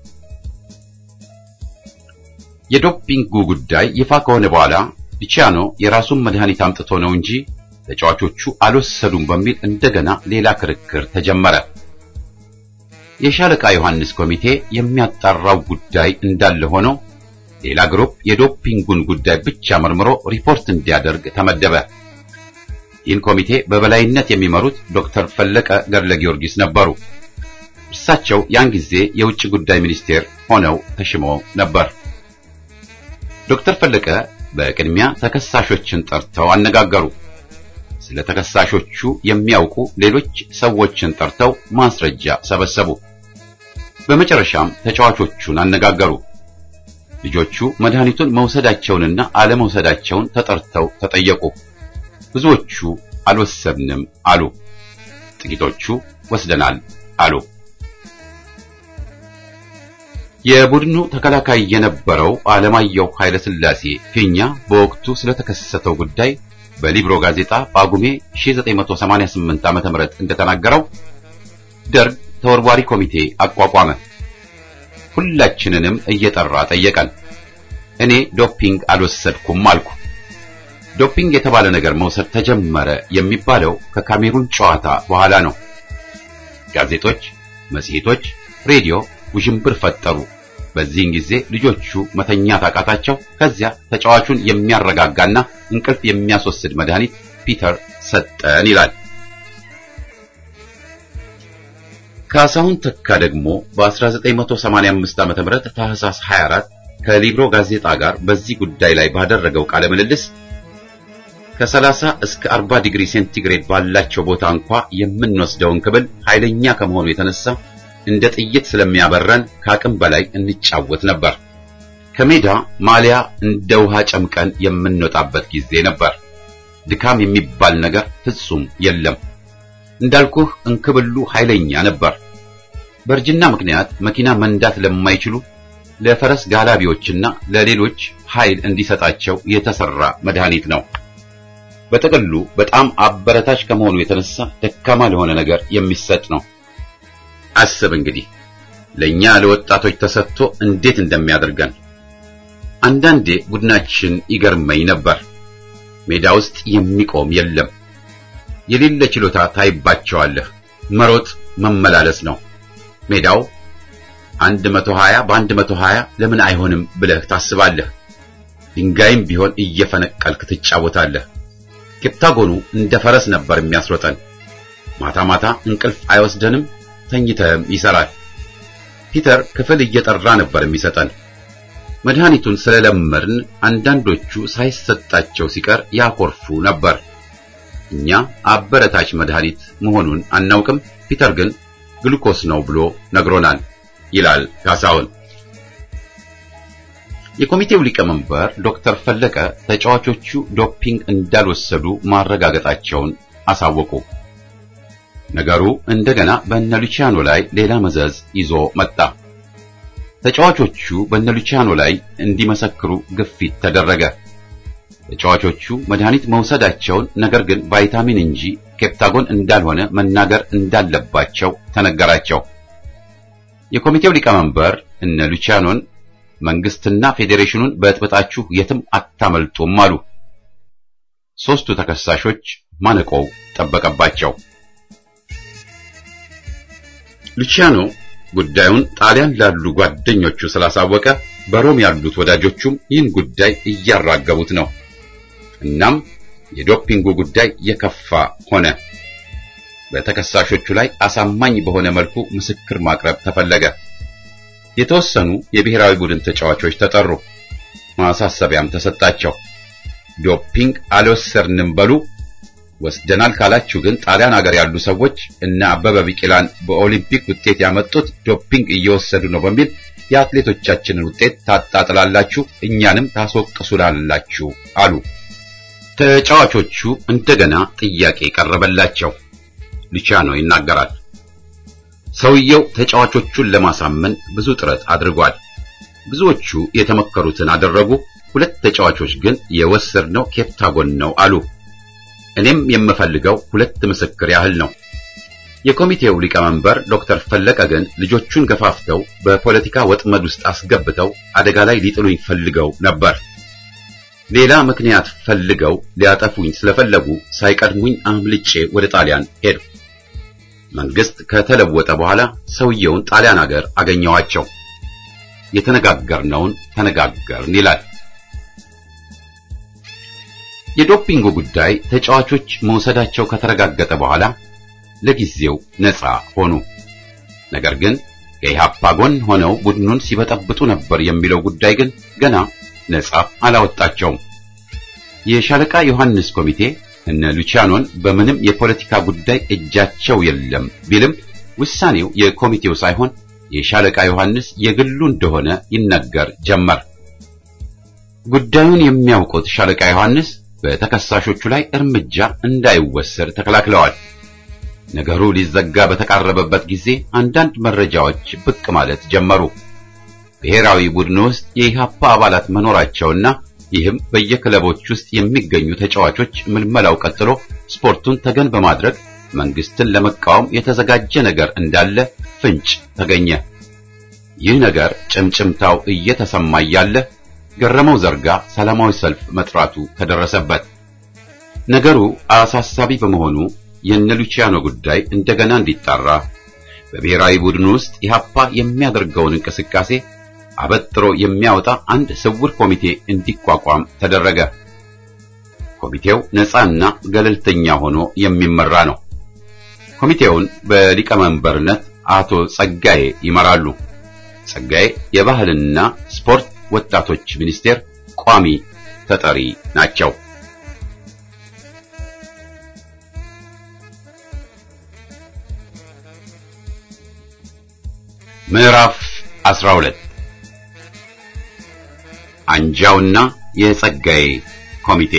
የዶፒንጉ ጉዳይ ይፋ ከሆነ በኋላ ሉቺያኖ የራሱን መድኃኒት አምጥቶ ነው እንጂ ተጫዋቾቹ አልወሰዱም በሚል እንደገና ሌላ ክርክር ተጀመረ። የሻለቃ ዮሐንስ ኮሚቴ የሚያጣራው ጉዳይ እንዳለ ሆኖ ሌላ ግሩፕ የዶፒንጉን ጉዳይ ብቻ መርምሮ ሪፖርት እንዲያደርግ ተመደበ። ይህን ኮሚቴ በበላይነት የሚመሩት ዶክተር ፈለቀ ገድለ ጊዮርጊስ ነበሩ። እርሳቸው ያን ጊዜ የውጭ ጉዳይ ሚኒስቴር ሆነው ተሽመው ነበር። ዶክተር ፈለቀ በቅድሚያ ተከሳሾችን ጠርተው አነጋገሩ። ስለ ተከሳሾቹ የሚያውቁ ሌሎች ሰዎችን ጠርተው ማስረጃ ሰበሰቡ። በመጨረሻም ተጫዋቾቹን አነጋገሩ። ልጆቹ መድኃኒቱን መውሰዳቸውንና አለመውሰዳቸውን ተጠርተው ተጠየቁ። ብዙዎቹ አልወሰድንም አሉ። ጥቂቶቹ ወስደናል አሉ። የቡድኑ ተከላካይ የነበረው አለማየሁ ኃይለ ሥላሴ ፊኛ በወቅቱ ስለተከሰተው ጉዳይ በሊብሮ ጋዜጣ ጳጉሜ 1988 ዓ.ም እንደተናገረው ደርግ ተወርዋሪ ኮሚቴ አቋቋመ። ሁላችንንም እየጠራ ጠየቀን። እኔ ዶፒንግ አልወሰድኩም አልኩ። ዶፒንግ የተባለ ነገር መውሰድ ተጀመረ የሚባለው ከካሜሩን ጨዋታ በኋላ ነው። ጋዜጦች፣ መጽሔቶች፣ ሬዲዮ ውዥንብር ፈጠሩ። በዚህን ጊዜ ልጆቹ መተኛት አቃታቸው። ከዚያ ተጫዋቹን የሚያረጋጋና እንቅልፍ የሚያስወስድ መድኃኒት ፒተር ሰጠን ይላል። ካሳሁን ተካ ደግሞ በ1985 ዓ.ም ታህሳስ 24 ከሊብሮ ጋዜጣ ጋር በዚህ ጉዳይ ላይ ባደረገው ቃለ ምልልስ ከ30 እስከ 40 ዲግሪ ሴንቲግሬድ ባላቸው ቦታ እንኳ የምንወስደውን ክብል ኃይለኛ ከመሆኑ የተነሳ እንደ ጥይት ስለሚያበረን ከአቅም በላይ እንጫወት ነበር። ከሜዳ ማሊያ እንደ ውሃ ጨምቀን የምንወጣበት ጊዜ ነበር። ድካም የሚባል ነገር ፍጹም የለም። እንዳልኩህ እንክብሉ ኃይለኛ ነበር። በእርጅና ምክንያት መኪና መንዳት ለማይችሉ ለፈረስ ጋላቢዎችና ለሌሎች ኃይል እንዲሰጣቸው የተሰራ መድኃኒት ነው። በጥቅሉ በጣም አበረታች ከመሆኑ የተነሳ ደካማ ለሆነ ነገር የሚሰጥ ነው። አስብ እንግዲህ ለኛ ለወጣቶች ተሰጥቶ እንዴት እንደሚያደርገን። አንዳንዴ ቡድናችን ይገርመኝ ነበር። ሜዳ ውስጥ የሚቆም የለም። የሌለ ችሎታ ታይባቸዋለህ። መሮጥ መመላለስ ነው። ሜዳው 120 በ120 ለምን አይሆንም ብለህ ታስባለህ። ድንጋይም ቢሆን እየፈነቀልክ ትጫወታለህ። ኬፕታጎኑ እንደ ፈረስ ነበር የሚያስሮጠን። ማታ ማታ እንቅልፍ አይወስደንም። ተኝተህም ይሰራል። ፒተር ክፍል እየጠራ ነበር የሚሰጠን። መድኃኒቱን ስለለመድን አንዳንዶቹ ሳይሰጣቸው ሲቀር ያኮርፉ ነበር። እኛ አበረታች መድኃኒት መሆኑን አናውቅም። ፒተር ግን ግሉኮስ ነው ብሎ ነግሮናል ይላል ካሳሁን። የኮሚቴው ሊቀመንበር ዶክተር ፈለቀ ተጫዋቾቹ ዶፒንግ እንዳልወሰዱ ማረጋገጣቸውን አሳወቁ። ነገሩ እንደገና በእነ ሉቺያኖ ላይ ሌላ መዘዝ ይዞ መጣ። ተጫዋቾቹ በእነ ሉቺያኖ ላይ እንዲመሰክሩ ግፊት ተደረገ። ተጫዋቾቹ መድኃኒት መውሰዳቸውን ነገር ግን ቫይታሚን እንጂ ኬፕታጎን እንዳልሆነ መናገር እንዳለባቸው ተነገራቸው። የኮሚቴው ሊቀመንበር እነ ሉቺያኖን መንግስትና ፌዴሬሽኑን በጥብጣችሁ የትም አታመልጡም አሉ። ሦስቱ ተከሳሾች ማነቆው ጠበቀባቸው። ሉቺያኖ ጉዳዩን ጣሊያን ላሉ ጓደኞቹ ስላሳወቀ በሮም ያሉት ወዳጆቹም ይህን ጉዳይ እያራገቡት ነው። እናም የዶፒንጉ ጉዳይ የከፋ ሆነ። በተከሳሾቹ ላይ አሳማኝ በሆነ መልኩ ምስክር ማቅረብ ተፈለገ። የተወሰኑ የብሔራዊ ቡድን ተጫዋቾች ተጠሩ። ማሳሰቢያም ተሰጣቸው። ዶፒንግ አልወሰድንም በሉ ወስደናል ካላችሁ ግን ጣሊያን ሀገር ያሉ ሰዎች እነ አበበ ቢቂላን በኦሊምፒክ ውጤት ያመጡት ዶፒንግ እየወሰዱ ነው በሚል የአትሌቶቻችንን ውጤት ታጣጥላላችሁ፣ እኛንም ታስወቅሱላላችሁ አሉ። ተጫዋቾቹ እንደገና ጥያቄ ቀረበላቸው። ሉቺያኖ ይናገራል። ሰውየው ተጫዋቾቹን ለማሳመን ብዙ ጥረት አድርጓል። ብዙዎቹ የተመከሩትን አደረጉ። ሁለት ተጫዋቾች ግን የወሰድነው ኬፕታጎን ነው አሉ። እኔም የምፈልገው ሁለት ምስክር ያህል ነው። የኮሚቴው ሊቀመንበር ዶክተር ፈለቀ ግን ልጆቹን ገፋፍተው በፖለቲካ ወጥመድ ውስጥ አስገብተው አደጋ ላይ ሊጥሉኝ ፈልገው ነበር። ሌላ ምክንያት ፈልገው ሊያጠፉኝ ስለፈለጉ ሳይቀድሙኝ አምልጬ ወደ ጣሊያን ሄዱ። መንግስት ከተለወጠ በኋላ ሰውየውን ጣሊያን ሀገር አገኘዋቸው። የተነጋገርነውን ተነጋገርን ይላል። የዶፒንጉ ጉዳይ ተጫዋቾች መውሰዳቸው ከተረጋገጠ በኋላ ለጊዜው ነፃ ሆኑ። ነገር ግን ከኢሃፓ ጎን ሆነው ቡድኑን ሲበጠብጡ ነበር የሚለው ጉዳይ ግን ገና ነፃ አላወጣቸውም። የሻለቃ ዮሐንስ ኮሚቴ እነ ሉቺያኖን በምንም የፖለቲካ ጉዳይ እጃቸው የለም ቢልም ውሳኔው የኮሚቴው ሳይሆን የሻለቃ ዮሐንስ የግሉ እንደሆነ ይነገር ጀመር። ጉዳዩን የሚያውቁት ሻለቃ ዮሐንስ በተከሳሾቹ ላይ እርምጃ እንዳይወሰድ ተከላክለዋል። ነገሩ ሊዘጋ በተቃረበበት ጊዜ አንዳንድ መረጃዎች ብቅ ማለት ጀመሩ። ብሔራዊ ቡድን ውስጥ የኢሃፓ አባላት መኖራቸውና ይህም በየክለቦች ውስጥ የሚገኙ ተጫዋቾች ምልመላው ቀጥሎ ስፖርቱን ተገን በማድረግ መንግስትን ለመቃወም የተዘጋጀ ነገር እንዳለ ፍንጭ ተገኘ። ይህ ነገር ጭምጭምታው እየተሰማ እያለ ገረመው ዘርጋ ሰላማዊ ሰልፍ መጥራቱ ተደረሰበት። ነገሩ አሳሳቢ በመሆኑ የነ ሉቺያኖ ጉዳይ እንደገና እንዲጣራ በብሔራዊ ቡድን ውስጥ ኢሃፓ የሚያደርገውን እንቅስቃሴ አበጥሮ የሚያወጣ አንድ ስውር ኮሚቴ እንዲቋቋም ተደረገ። ኮሚቴው ነፃና ገለልተኛ ሆኖ የሚመራ ነው። ኮሚቴውን በሊቀመንበርነት አቶ ጸጋዬ ይመራሉ። ጸጋዬ የባህልና ስፖርት ወጣቶች ሚኒስቴር ቋሚ ተጠሪ ናቸው። ምዕራፍ 12 አንጃውና የጸጋዬ ኮሚቴ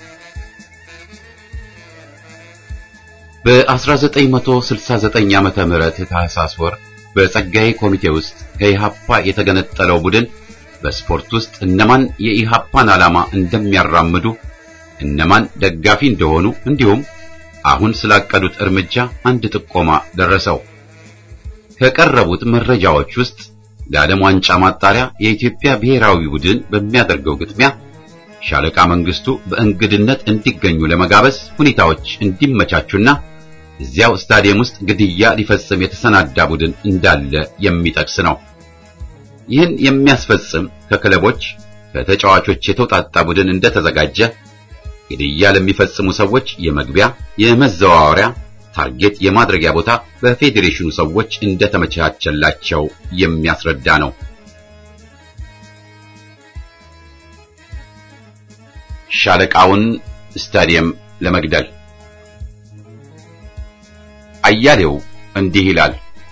በ1969 ዓመተ ምህረት ታህሳስ ወር በጸጋዬ ኮሚቴ ውስጥ ከኢሃፓ የተገነጠለው ቡድን በስፖርት ውስጥ እነማን የኢሃፓን ዓላማ እንደሚያራምዱ እነማን ደጋፊ እንደሆኑ እንዲሁም አሁን ስላቀዱት እርምጃ አንድ ጥቆማ ደረሰው። ከቀረቡት መረጃዎች ውስጥ ለዓለም ዋንጫ ማጣሪያ የኢትዮጵያ ብሔራዊ ቡድን በሚያደርገው ግጥሚያ ሻለቃ መንግስቱ በእንግድነት እንዲገኙ ለመጋበዝ ሁኔታዎች እንዲመቻቹና እዚያው ስታዲየም ውስጥ ግድያ ሊፈጽም የተሰናዳ ቡድን እንዳለ የሚጠቅስ ነው። ይህን የሚያስፈጽም ከክለቦች ከተጫዋቾች የተውጣጣ ቡድን እንደተዘጋጀ ግድያ ለሚፈጽሙ ሰዎች የመግቢያ የመዘዋወሪያ ታርጌት የማድረጊያ ቦታ በፌዴሬሽኑ ሰዎች እንደተመቻቸላቸው የሚያስረዳ ነው። ሻለቃውን ስታዲየም ለመግደል አያሌው እንዲህ ይላል።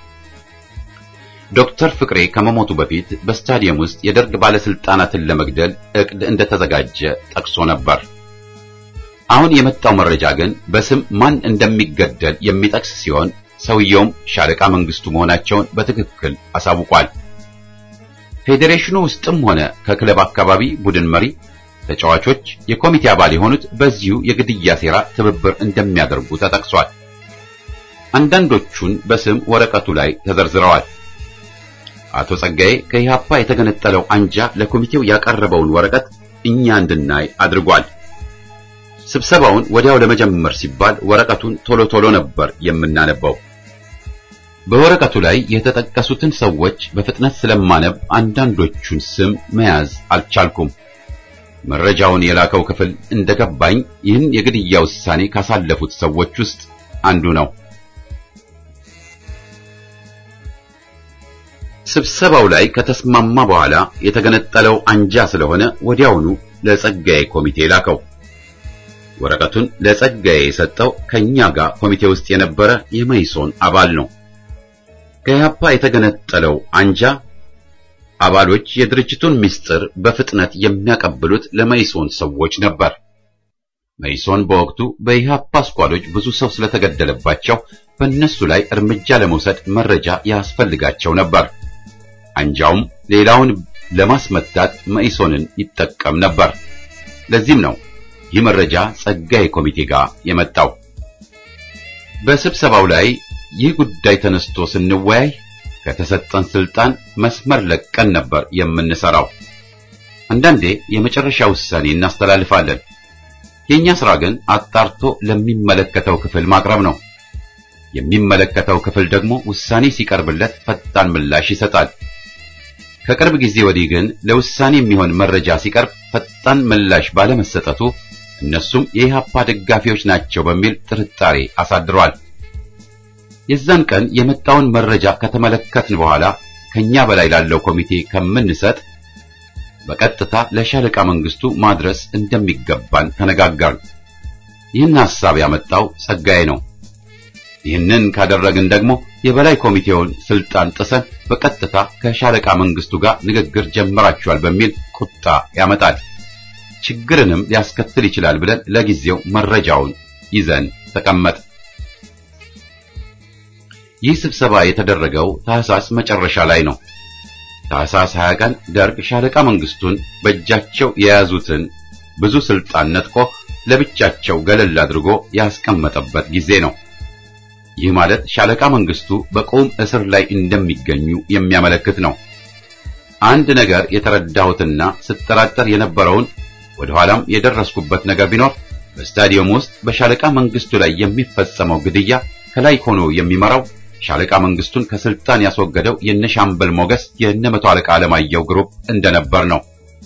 ዶክተር ፍቅሬ ከመሞቱ በፊት በስታዲየም ውስጥ የደርግ ባለስልጣናትን ለመግደል እቅድ እንደተዘጋጀ ጠቅሶ ነበር። አሁን የመጣው መረጃ ግን በስም ማን እንደሚገደል የሚጠቅስ ሲሆን ሰውየውም ሻለቃ መንግስቱ መሆናቸውን በትክክል አሳውቋል። ፌዴሬሽኑ ውስጥም ሆነ ከክለብ አካባቢ ቡድን መሪ፣ ተጫዋቾች፣ የኮሚቴ አባል የሆኑት በዚሁ የግድያ ሴራ ትብብር እንደሚያደርጉ ተጠቅሷል። አንዳንዶቹን በስም ወረቀቱ ላይ ተዘርዝረዋል። አቶ ጸጋዬ ከኢሃፓ የተገነጠለው አንጃ ለኮሚቴው ያቀረበውን ወረቀት እኛ እንድናይ አድርጓል። ስብሰባውን ወዲያው ለመጀመር ሲባል ወረቀቱን ቶሎ ቶሎ ነበር የምናነበው። በወረቀቱ ላይ የተጠቀሱትን ሰዎች በፍጥነት ስለማነብ አንዳንዶቹን ስም መያዝ አልቻልኩም። መረጃውን የላከው ክፍል እንደገባኝ ይህን የግድያ ውሳኔ ካሳለፉት ሰዎች ውስጥ አንዱ ነው። ስብሰባው ላይ ከተስማማ በኋላ የተገነጠለው አንጃ ስለሆነ ወዲያውኑ ለጸጋዬ ኮሚቴ ላከው። ወረቀቱን ለጸጋዬ የሰጠው ከኛ ጋር ኮሚቴ ውስጥ የነበረ የመይሶን አባል ነው። ከኢህአፓ የተገነጠለው አንጃ አባሎች የድርጅቱን ምስጢር በፍጥነት የሚያቀብሉት ለመይሶን ሰዎች ነበር። መይሶን በወቅቱ በኢህአፓ ስኳዶች ብዙ ሰው ስለተገደለባቸው በእነሱ ላይ እርምጃ ለመውሰድ መረጃ ያስፈልጋቸው ነበር። አንጃውም ሌላውን ለማስመታት መኢሶንን ይጠቀም ነበር። ለዚህም ነው ይህ መረጃ ጸጋዬ ኮሚቴ ጋር የመጣው። በስብሰባው ላይ ይህ ጉዳይ ተነስቶ ስንወያይ ከተሰጠን ስልጣን መስመር ለቀን ነበር የምንሰራው። አንዳንዴ የመጨረሻ ውሳኔ እናስተላልፋለን። የኛ ስራ ግን አጣርቶ ለሚመለከተው ክፍል ማቅረብ ነው። የሚመለከተው ክፍል ደግሞ ውሳኔ ሲቀርብለት ፈጣን ምላሽ ይሰጣል። ከቅርብ ጊዜ ወዲህ ግን ለውሳኔ የሚሆን መረጃ ሲቀርብ ፈጣን ምላሽ ባለመሰጠቱ እነሱም የኢህአፓ ደጋፊዎች ናቸው በሚል ጥርጣሬ አሳድሯል። የዛን ቀን የመጣውን መረጃ ከተመለከትን በኋላ ከኛ በላይ ላለው ኮሚቴ ከምንሰጥ በቀጥታ ለሻለቃ መንግስቱ ማድረስ እንደሚገባን ተነጋገርን። ይህን ሐሳብ ያመጣው ጸጋዬ ነው። ይህንን ካደረግን ደግሞ የበላይ ኮሚቴውን ስልጣን ጥሰን በቀጥታ ከሻለቃ መንግስቱ ጋር ንግግር ጀምራችኋል በሚል ቁጣ ያመጣል። ችግርንም ሊያስከትል ይችላል ብለን ለጊዜው መረጃውን ይዘን ተቀመጥ። ይህ ስብሰባ የተደረገው ታህሳስ መጨረሻ ላይ ነው። ታህሳስ 20 ቀን ደርግ ሻለቃ መንግስቱን በእጃቸው የያዙትን ብዙ ስልጣን ነጥቆ ለብቻቸው ገለል አድርጎ ያስቀመጠበት ጊዜ ነው። ይህ ማለት ሻለቃ መንግስቱ በቁም እስር ላይ እንደሚገኙ የሚያመለክት ነው። አንድ ነገር የተረዳሁትና ስጠራጠር የነበረውን ወደ ኋላም የደረስኩበት ነገር ቢኖር በስታዲየም ውስጥ በሻለቃ መንግስቱ ላይ የሚፈጸመው ግድያ ከላይ ሆኖ የሚመራው ሻለቃ መንግስቱን ከስልጣን ያስወገደው የነ ሻምበል ሞገስ የነ መቶ አለቃ አለማየሁ ግሩፕ እንደነበር ነው።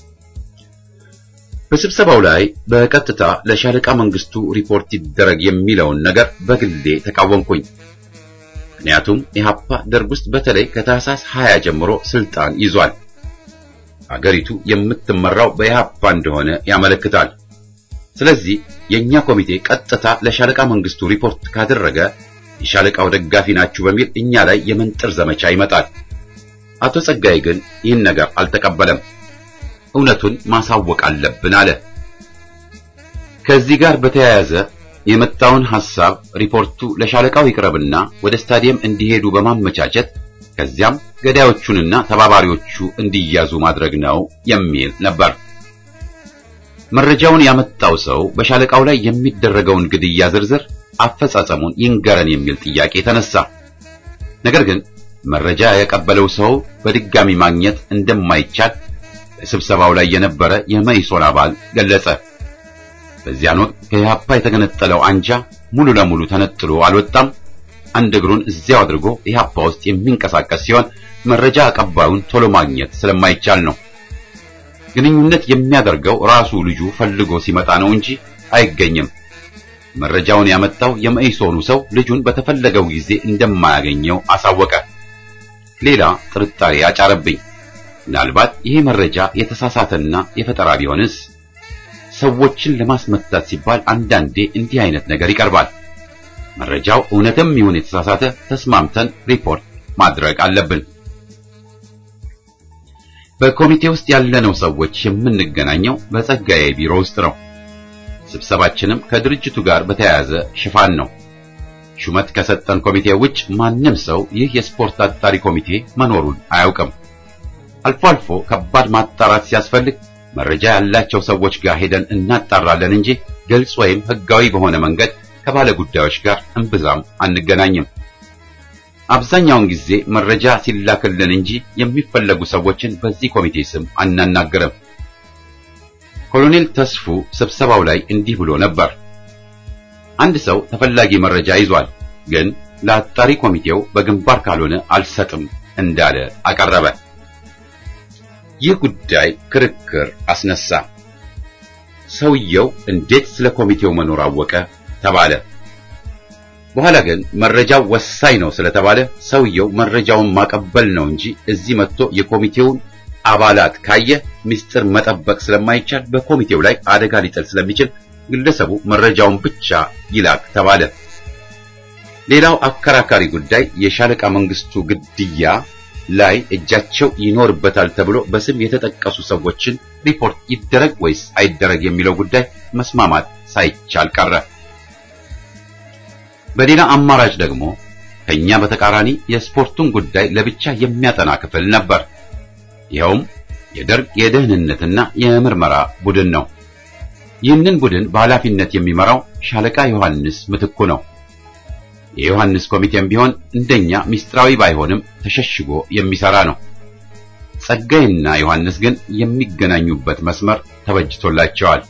በስብሰባው ላይ በቀጥታ ለሻለቃ መንግስቱ ሪፖርት ይደረግ የሚለውን ነገር በግሌ ተቃወምኩኝ። ምክንያቱም ኢህአፓ ደርግ ውስጥ በተለይ ከታህሳስ 20 ጀምሮ ስልጣን ይዟል። አገሪቱ የምትመራው በኢህአፓ እንደሆነ ያመለክታል። ስለዚህ የኛ ኮሚቴ ቀጥታ ለሻለቃ መንግስቱ ሪፖርት ካደረገ የሻለቃው ደጋፊ ናችሁ በሚል እኛ ላይ የመንጥር ዘመቻ ይመጣል። አቶ ጸጋዬ ግን ይህን ነገር አልተቀበለም። እውነቱን ማሳወቅ አለብን አለ። ከዚህ ጋር በተያያዘ የመጣውን ሐሳብ ሪፖርቱ ለሻለቃው ይቅረብና ወደ ስታዲየም እንዲሄዱ በማመቻቸት ከዚያም ገዳዮቹንና ተባባሪዎቹ እንዲያዙ ማድረግ ነው የሚል ነበር። መረጃውን ያመጣው ሰው በሻለቃው ላይ የሚደረገውን ግድያ ዝርዝር አፈጻጸሙን ይንገረን የሚል ጥያቄ ተነሳ። ነገር ግን መረጃ ያቀበለው ሰው በድጋሚ ማግኘት እንደማይቻል በስብሰባው ላይ የነበረ የመኢሶን አባል ገለጸ። በዚያን ወቅት ከኢህአፓ የተገነጠለው አንጃ ሙሉ ለሙሉ ተነጥሎ አልወጣም። አንድ እግሩን እዚያው አድርጎ ኢህአፓ ውስጥ የሚንቀሳቀስ ሲሆን መረጃ አቀባዩን ቶሎ ማግኘት ስለማይቻል ነው። ግንኙነት የሚያደርገው ራሱ ልጁ ፈልጎ ሲመጣ ነው እንጂ አይገኝም። መረጃውን ያመጣው የመኢሶኑ ሰው ልጁን በተፈለገው ጊዜ እንደማያገኘው አሳወቀ። ሌላ ጥርጣሬ አጫረብኝ። ምናልባት ይሄ መረጃ የተሳሳተና የፈጠራ ቢሆንስ? ሰዎችን ለማስመታት ሲባል አንዳንዴ እንዲህ አይነት ነገር ይቀርባል። መረጃው እውነትም ይሁን የተሳሳተ ተስማምተን ሪፖርት ማድረግ አለብን። በኮሚቴ ውስጥ ያለነው ሰዎች የምንገናኘው በጸጋዬ ቢሮ ውስጥ ነው። ስብሰባችንም ከድርጅቱ ጋር በተያያዘ ሽፋን ነው። ሹመት ከሰጠን ኮሚቴ ውጭ ማንም ሰው ይህ የስፖርት አጣሪ ኮሚቴ መኖሩን አያውቅም። አልፎ አልፎ ከባድ ማጣራት ሲያስፈልግ መረጃ ያላቸው ሰዎች ጋር ሄደን እናጣራለን እንጂ ግልጽ ወይም ሕጋዊ በሆነ መንገድ ከባለ ጉዳዮች ጋር እምብዛም አንገናኝም። አብዛኛውን ጊዜ መረጃ ሲላክልን እንጂ የሚፈለጉ ሰዎችን በዚህ ኮሚቴ ስም አናናገርም። ኮሎኔል ተስፉ ስብሰባው ላይ እንዲህ ብሎ ነበር። አንድ ሰው ተፈላጊ መረጃ ይዟል፣ ግን ለአጣሪ ኮሚቴው በግንባር ካልሆነ አልሰጥም እንዳለ አቀረበ። ይህ ጉዳይ ክርክር አስነሳ። ሰውየው እንዴት ስለ ኮሚቴው መኖር አወቀ ተባለ። በኋላ ግን መረጃው ወሳኝ ነው ስለተባለ ሰውየው መረጃውን ማቀበል ነው እንጂ እዚህ መጥቶ የኮሚቴውን አባላት ካየ ምስጢር መጠበቅ ስለማይቻል በኮሚቴው ላይ አደጋ ሊጥል ስለሚችል ግለሰቡ መረጃውን ብቻ ይላክ ተባለ። ሌላው አከራካሪ ጉዳይ የሻለቃ መንግስቱ ግድያ ላይ እጃቸው ይኖርበታል ተብሎ በስም የተጠቀሱ ሰዎችን ሪፖርት ይደረግ ወይስ አይደረግ የሚለው ጉዳይ መስማማት ሳይቻል ቀረ። በሌላ አማራጭ ደግሞ ከኛ በተቃራኒ የስፖርቱን ጉዳይ ለብቻ የሚያጠና ክፍል ነበር። ይኸውም የደርግ የደህንነትና የምርመራ ቡድን ነው። ይህንን ቡድን በኃላፊነት የሚመራው ሻለቃ ዮሐንስ ምትኩ ነው። የዮሐንስ ኮሚቴም ቢሆን እንደኛ ሚስጥራዊ ባይሆንም ተሸሽጎ የሚሰራ ነው። ጸጋይና ዮሐንስ ግን የሚገናኙበት መስመር ተበጅቶላቸዋል።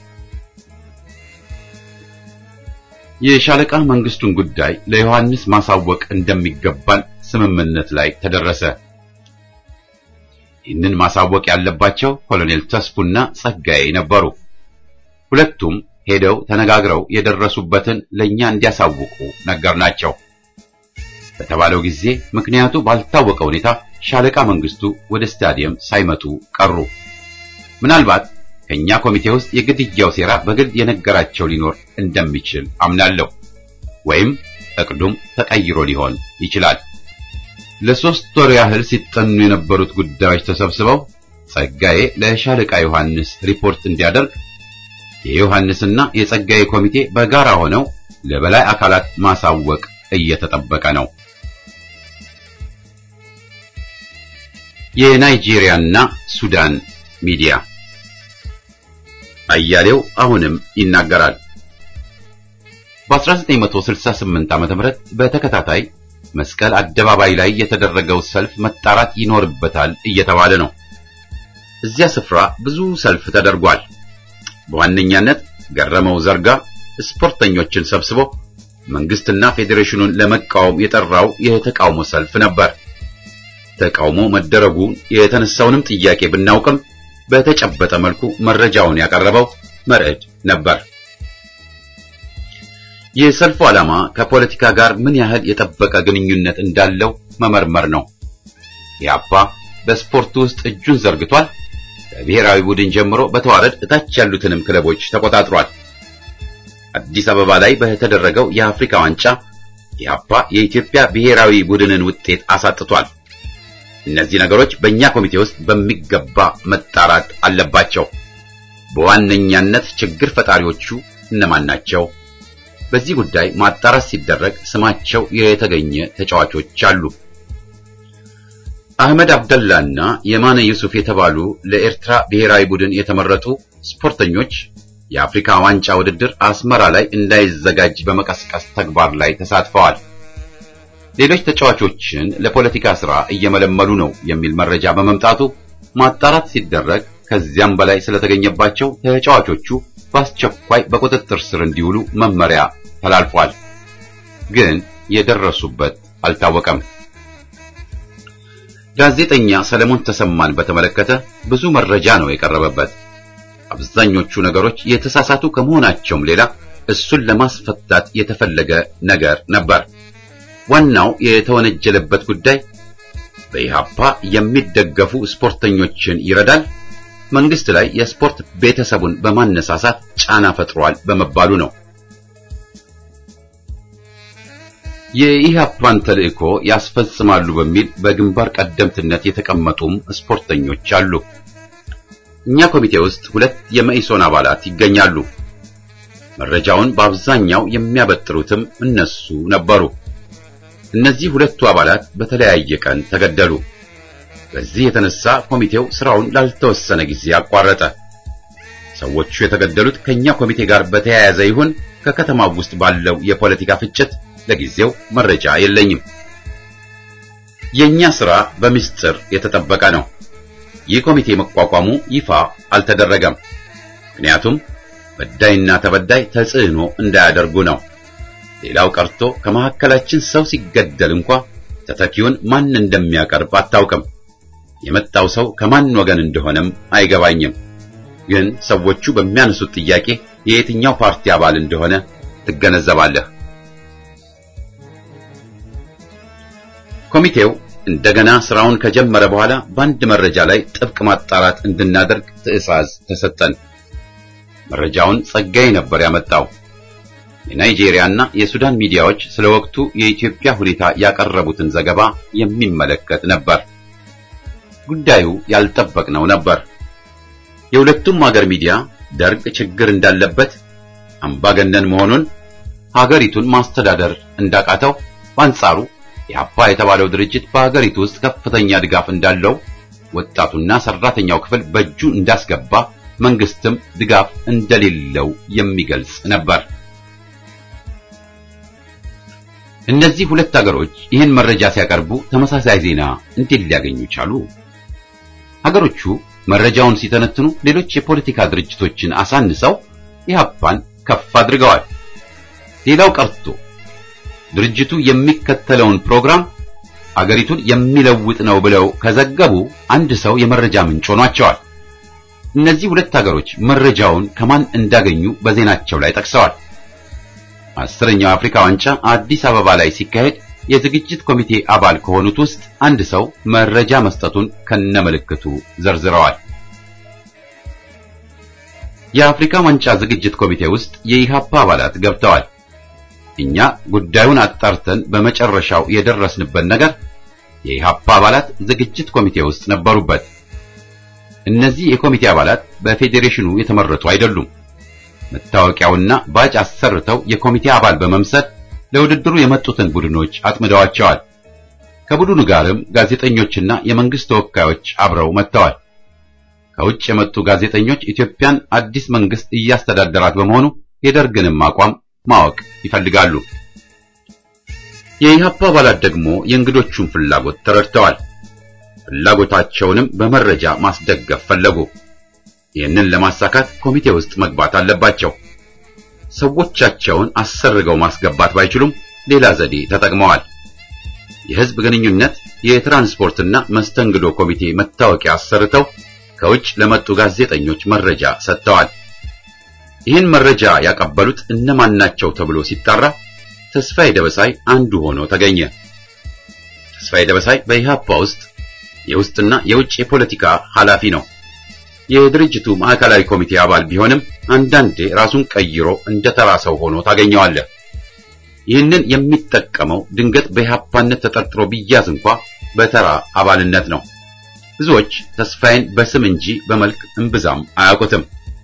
የሻለቃ መንግስቱን ጉዳይ ለዮሐንስ ማሳወቅ እንደሚገባን ስምምነት ላይ ተደረሰ። ይህንን ማሳወቅ ያለባቸው ኮሎኔል ተስፉና ጸጋዬ ነበሩ። ሁለቱም ሄደው ተነጋግረው የደረሱበትን ለኛ እንዲያሳውቁ ነገርናቸው። በተባለው ጊዜ ምክንያቱ ባልታወቀ ሁኔታ ሻለቃ መንግስቱ ወደ ስታዲየም ሳይመጡ ቀሩ። ምናልባት ከኛ ኮሚቴ ውስጥ የግድያው ሴራ በግልጽ የነገራቸው ሊኖር እንደሚችል አምናለሁ። ወይም እቅዱም ተቀይሮ ሊሆን ይችላል። ለሶስት ወር ያህል ሲጠኑ የነበሩት ጉዳዮች ተሰብስበው ጸጋዬ ለሻለቃ ዮሐንስ ሪፖርት እንዲያደርግ የዮሐንስና የጸጋዬ ኮሚቴ በጋራ ሆነው ለበላይ አካላት ማሳወቅ እየተጠበቀ ነው። የናይጄሪያና ሱዳን ሚዲያ አያሌው አሁንም ይናገራል። በ1968 ዓ.ም በተከታታይ መስቀል አደባባይ ላይ የተደረገው ሰልፍ መጣራት ይኖርበታል እየተባለ ነው። እዚያ ስፍራ ብዙ ሰልፍ ተደርጓል። በዋነኛነት ገረመው ዘርጋ ስፖርተኞችን ሰብስቦ መንግስትና ፌዴሬሽኑን ለመቃወም የጠራው የተቃውሞ ሰልፍ ነበር። ተቃውሞ መደረጉን የተነሳውንም ጥያቄ ብናውቅም በተጨበጠ መልኩ መረጃውን ያቀረበው መርዕድ ነበር። የሰልፉ ዓላማ ከፖለቲካ ጋር ምን ያህል የጠበቀ ግንኙነት እንዳለው መመርመር ነው። ኢህአፓ በስፖርቱ ውስጥ እጁን ዘርግቷል። ከብሔራዊ ቡድን ጀምሮ በተዋረድ እታች ያሉትንም ክለቦች ተቆጣጥሯል። አዲስ አበባ ላይ በተደረገው የአፍሪካ ዋንጫ ኢህአፓ የኢትዮጵያ ብሔራዊ ቡድንን ውጤት አሳጥቷል። እነዚህ ነገሮች በእኛ ኮሚቴ ውስጥ በሚገባ መጣራት አለባቸው። በዋነኛነት ችግር ፈጣሪዎቹ እነማን ናቸው? በዚህ ጉዳይ ማጣራት ሲደረግ ስማቸው የተገኘ ተጫዋቾች አሉ። አህመድ አብደላና የማነ ዩሱፍ የተባሉ ለኤርትራ ብሔራዊ ቡድን የተመረጡ ስፖርተኞች የአፍሪካ ዋንጫ ውድድር አስመራ ላይ እንዳይዘጋጅ በመቀስቀስ ተግባር ላይ ተሳትፈዋል። ሌሎች ተጫዋቾችን ለፖለቲካ ስራ እየመለመሉ ነው የሚል መረጃ በመምጣቱ ማጣራት ሲደረግ ከዚያም በላይ ስለተገኘባቸው ተጫዋቾቹ በአስቸኳይ በቁጥጥር ስር እንዲውሉ መመሪያ ተላልፏል። ግን የደረሱበት አልታወቀም። ጋዜጠኛ ሰለሞን ተሰማን በተመለከተ ብዙ መረጃ ነው የቀረበበት። አብዛኞቹ ነገሮች የተሳሳቱ ከመሆናቸውም ሌላ እሱን ለማስፈታት የተፈለገ ነገር ነበር። ዋናው የተወነጀለበት ጉዳይ በኢሃፓ የሚደገፉ ስፖርተኞችን ይረዳል፣ መንግስት ላይ የስፖርት ቤተሰቡን በማነሳሳት ጫና ፈጥሯል በመባሉ ነው። የኢሃፓን ተልእኮ ያስፈጽማሉ በሚል በግንባር ቀደምትነት የተቀመጡም ስፖርተኞች አሉ። እኛ ኮሚቴ ውስጥ ሁለት የመኢሶን አባላት ይገኛሉ። መረጃውን በአብዛኛው የሚያበጥሩትም እነሱ ነበሩ። እነዚህ ሁለቱ አባላት በተለያየ ቀን ተገደሉ። በዚህ የተነሳ ኮሚቴው ስራውን ላልተወሰነ ጊዜ አቋረጠ። ሰዎቹ የተገደሉት ከኛ ኮሚቴ ጋር በተያያዘ ይሁን ከከተማው ውስጥ ባለው የፖለቲካ ፍጭት ለጊዜው መረጃ የለኝም። የኛ ስራ በምስጢር የተጠበቀ ነው። ይህ ኮሚቴ መቋቋሙ ይፋ አልተደረገም። ምክንያቱም በዳይና ተበዳይ ተጽዕኖ እንዳያደርጉ ነው። ሌላው ቀርቶ ከመካከላችን ሰው ሲገደል እንኳ ተተኪውን ማን እንደሚያቀርብ አታውቅም። የመጣው ሰው ከማን ወገን እንደሆነም አይገባኝም። ግን ሰዎቹ በሚያነሱት ጥያቄ የየትኛው ፓርቲ አባል እንደሆነ ትገነዘባለህ። ኮሚቴው እንደገና ስራውን ከጀመረ በኋላ በአንድ መረጃ ላይ ጥብቅ ማጣራት እንድናደርግ ትዕዛዝ ተሰጠን። መረጃውን ጸጋዬ ነበር ያመጣው። የናይጄሪያና የሱዳን ሚዲያዎች ስለ ወቅቱ የኢትዮጵያ ሁኔታ ያቀረቡትን ዘገባ የሚመለከት ነበር። ጉዳዩ ያልጠበቅነው ነበር። የሁለቱም ሀገር ሚዲያ ደርግ ችግር እንዳለበት፣ አምባገነን መሆኑን፣ ሀገሪቱን ማስተዳደር እንዳቃተው፣ በአንጻሩ የአፓ የተባለው ድርጅት በሀገሪቱ ውስጥ ከፍተኛ ድጋፍ እንዳለው፣ ወጣቱና ሰራተኛው ክፍል በእጁ እንዳስገባ፣ መንግስትም ድጋፍ እንደሌለው የሚገልጽ ነበር። እነዚህ ሁለት ሀገሮች ይህን መረጃ ሲያቀርቡ ተመሳሳይ ዜና እንዴት ሊያገኙ ቻሉ? ሀገሮቹ መረጃውን ሲተነትኑ ሌሎች የፖለቲካ ድርጅቶችን አሳንሰው ኢህአፓን ከፍ አድርገዋል። ሌላው ቀርቶ ድርጅቱ የሚከተለውን ፕሮግራም አገሪቱን የሚለውጥ ነው ብለው ከዘገቡ አንድ ሰው የመረጃ ምንጭ ሆኗቸዋል። እነዚህ ሁለት ሀገሮች መረጃውን ከማን እንዳገኙ በዜናቸው ላይ ጠቅሰዋል። አስረኛው አፍሪካ ዋንጫ አዲስ አበባ ላይ ሲካሄድ የዝግጅት ኮሚቴ አባል ከሆኑት ውስጥ አንድ ሰው መረጃ መስጠቱን ከነምልክቱ ዘርዝረዋል። የአፍሪካ ዋንጫ ዝግጅት ኮሚቴ ውስጥ የኢሃፓ አባላት ገብተዋል። እኛ ጉዳዩን አጣርተን በመጨረሻው የደረስንበት ነገር የኢሃፓ አባላት ዝግጅት ኮሚቴ ውስጥ ነበሩበት። እነዚህ የኮሚቴ አባላት በፌዴሬሽኑ የተመረጡ አይደሉም። መታወቂያውና ባጅ አሰርተው የኮሚቴ አባል በመምሰል ለውድድሩ የመጡትን ቡድኖች አጥምደዋቸዋል። ከቡድኑ ጋርም ጋዜጠኞችና የመንግስት ተወካዮች አብረው መጥተዋል። ከውጭ የመጡ ጋዜጠኞች ኢትዮጵያን አዲስ መንግስት እያስተዳደራት በመሆኑ የደርግንም አቋም ማወቅ ይፈልጋሉ። የኢህአፓ አባላት ደግሞ የእንግዶቹን ፍላጎት ተረድተዋል። ፍላጎታቸውንም በመረጃ ማስደገፍ ፈለጉ። ይህንን ለማሳካት ኮሚቴ ውስጥ መግባት አለባቸው። ሰዎቻቸውን አሰርገው ማስገባት ባይችሉም ሌላ ዘዴ ተጠቅመዋል። የህዝብ ግንኙነት፣ የትራንስፖርትና መስተንግዶ ኮሚቴ መታወቂያ አሰርተው ከውጭ ለመጡ ጋዜጠኞች መረጃ ሰጥተዋል። ይህን መረጃ ያቀበሉት እነማን ናቸው ተብሎ ሲጣራ ተስፋዬ ደበሳይ አንዱ ሆኖ ተገኘ። ተስፋዬ ደበሳይ በኢህአፓ ውስጥ የውስጥና የውጭ የፖለቲካ ኃላፊ ነው። የድርጅቱ ማዕከላዊ ኮሚቴ አባል ቢሆንም አንዳንዴ ራሱን ቀይሮ እንደ ተራ ሰው ሆኖ ታገኘዋለህ። ይህንን የሚጠቀመው ድንገት በኢህአፓነት ተጠርጥሮ ቢያዝ እንኳ በተራ አባልነት ነው። ብዙዎች ተስፋዬን በስም እንጂ በመልክ እምብዛም አያውቁትም።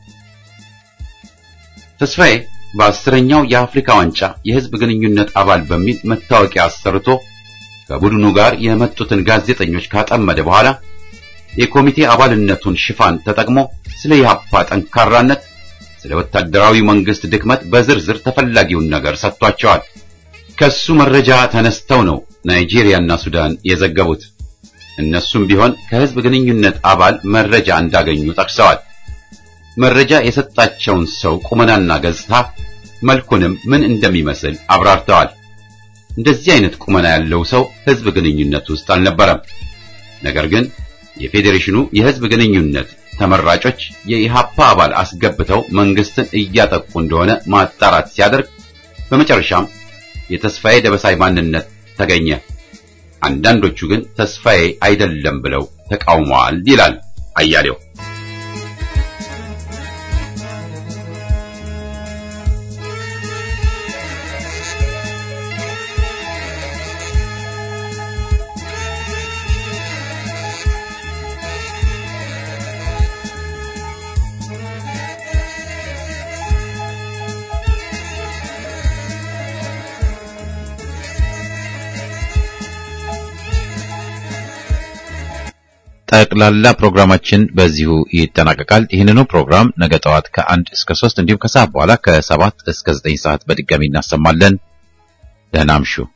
ተስፋዬ በአስረኛው የአፍሪካ ዋንጫ የህዝብ ግንኙነት አባል በሚል መታወቂያ አሰርቶ ከቡድኑ ጋር የመጡትን ጋዜጠኞች ካጠመደ በኋላ የኮሚቴ አባልነቱን ሽፋን ተጠቅሞ ስለ ኢህአፓ ጠንካራነት፣ ስለ ወታደራዊ መንግስት ድክመት በዝርዝር ተፈላጊውን ነገር ሰጥቷቸዋል። ከሱ መረጃ ተነስተው ነው ናይጄሪያና ሱዳን የዘገቡት። እነሱም ቢሆን ከህዝብ ግንኙነት አባል መረጃ እንዳገኙ ጠቅሰዋል። መረጃ የሰጣቸውን ሰው ቁመናና ገጽታ መልኩንም ምን እንደሚመስል አብራርተዋል። እንደዚህ አይነት ቁመና ያለው ሰው ህዝብ ግንኙነት ውስጥ አልነበረም። ነገር ግን የፌዴሬሽኑ የህዝብ ግንኙነት ተመራጮች የኢሃፓ አባል አስገብተው መንግስትን እያጠቁ እንደሆነ ማጣራት ሲያደርግ በመጨረሻም የተስፋዬ ደበሳይ ማንነት ተገኘ። አንዳንዶቹ ግን ተስፋዬ አይደለም ብለው ተቃውመዋል ይላል አያሌው። ጠቅላላ ፕሮግራማችን በዚሁ ይጠናቀቃል። ይህንኑ ፕሮግራም ነገ ጠዋት ከአንድ እስከ ሶስት እንዲሁም ከሰዓት በኋላ ከሰባት እስከ ዘጠኝ ሰዓት በድጋሚ እናሰማለን። ደህና አምሹ።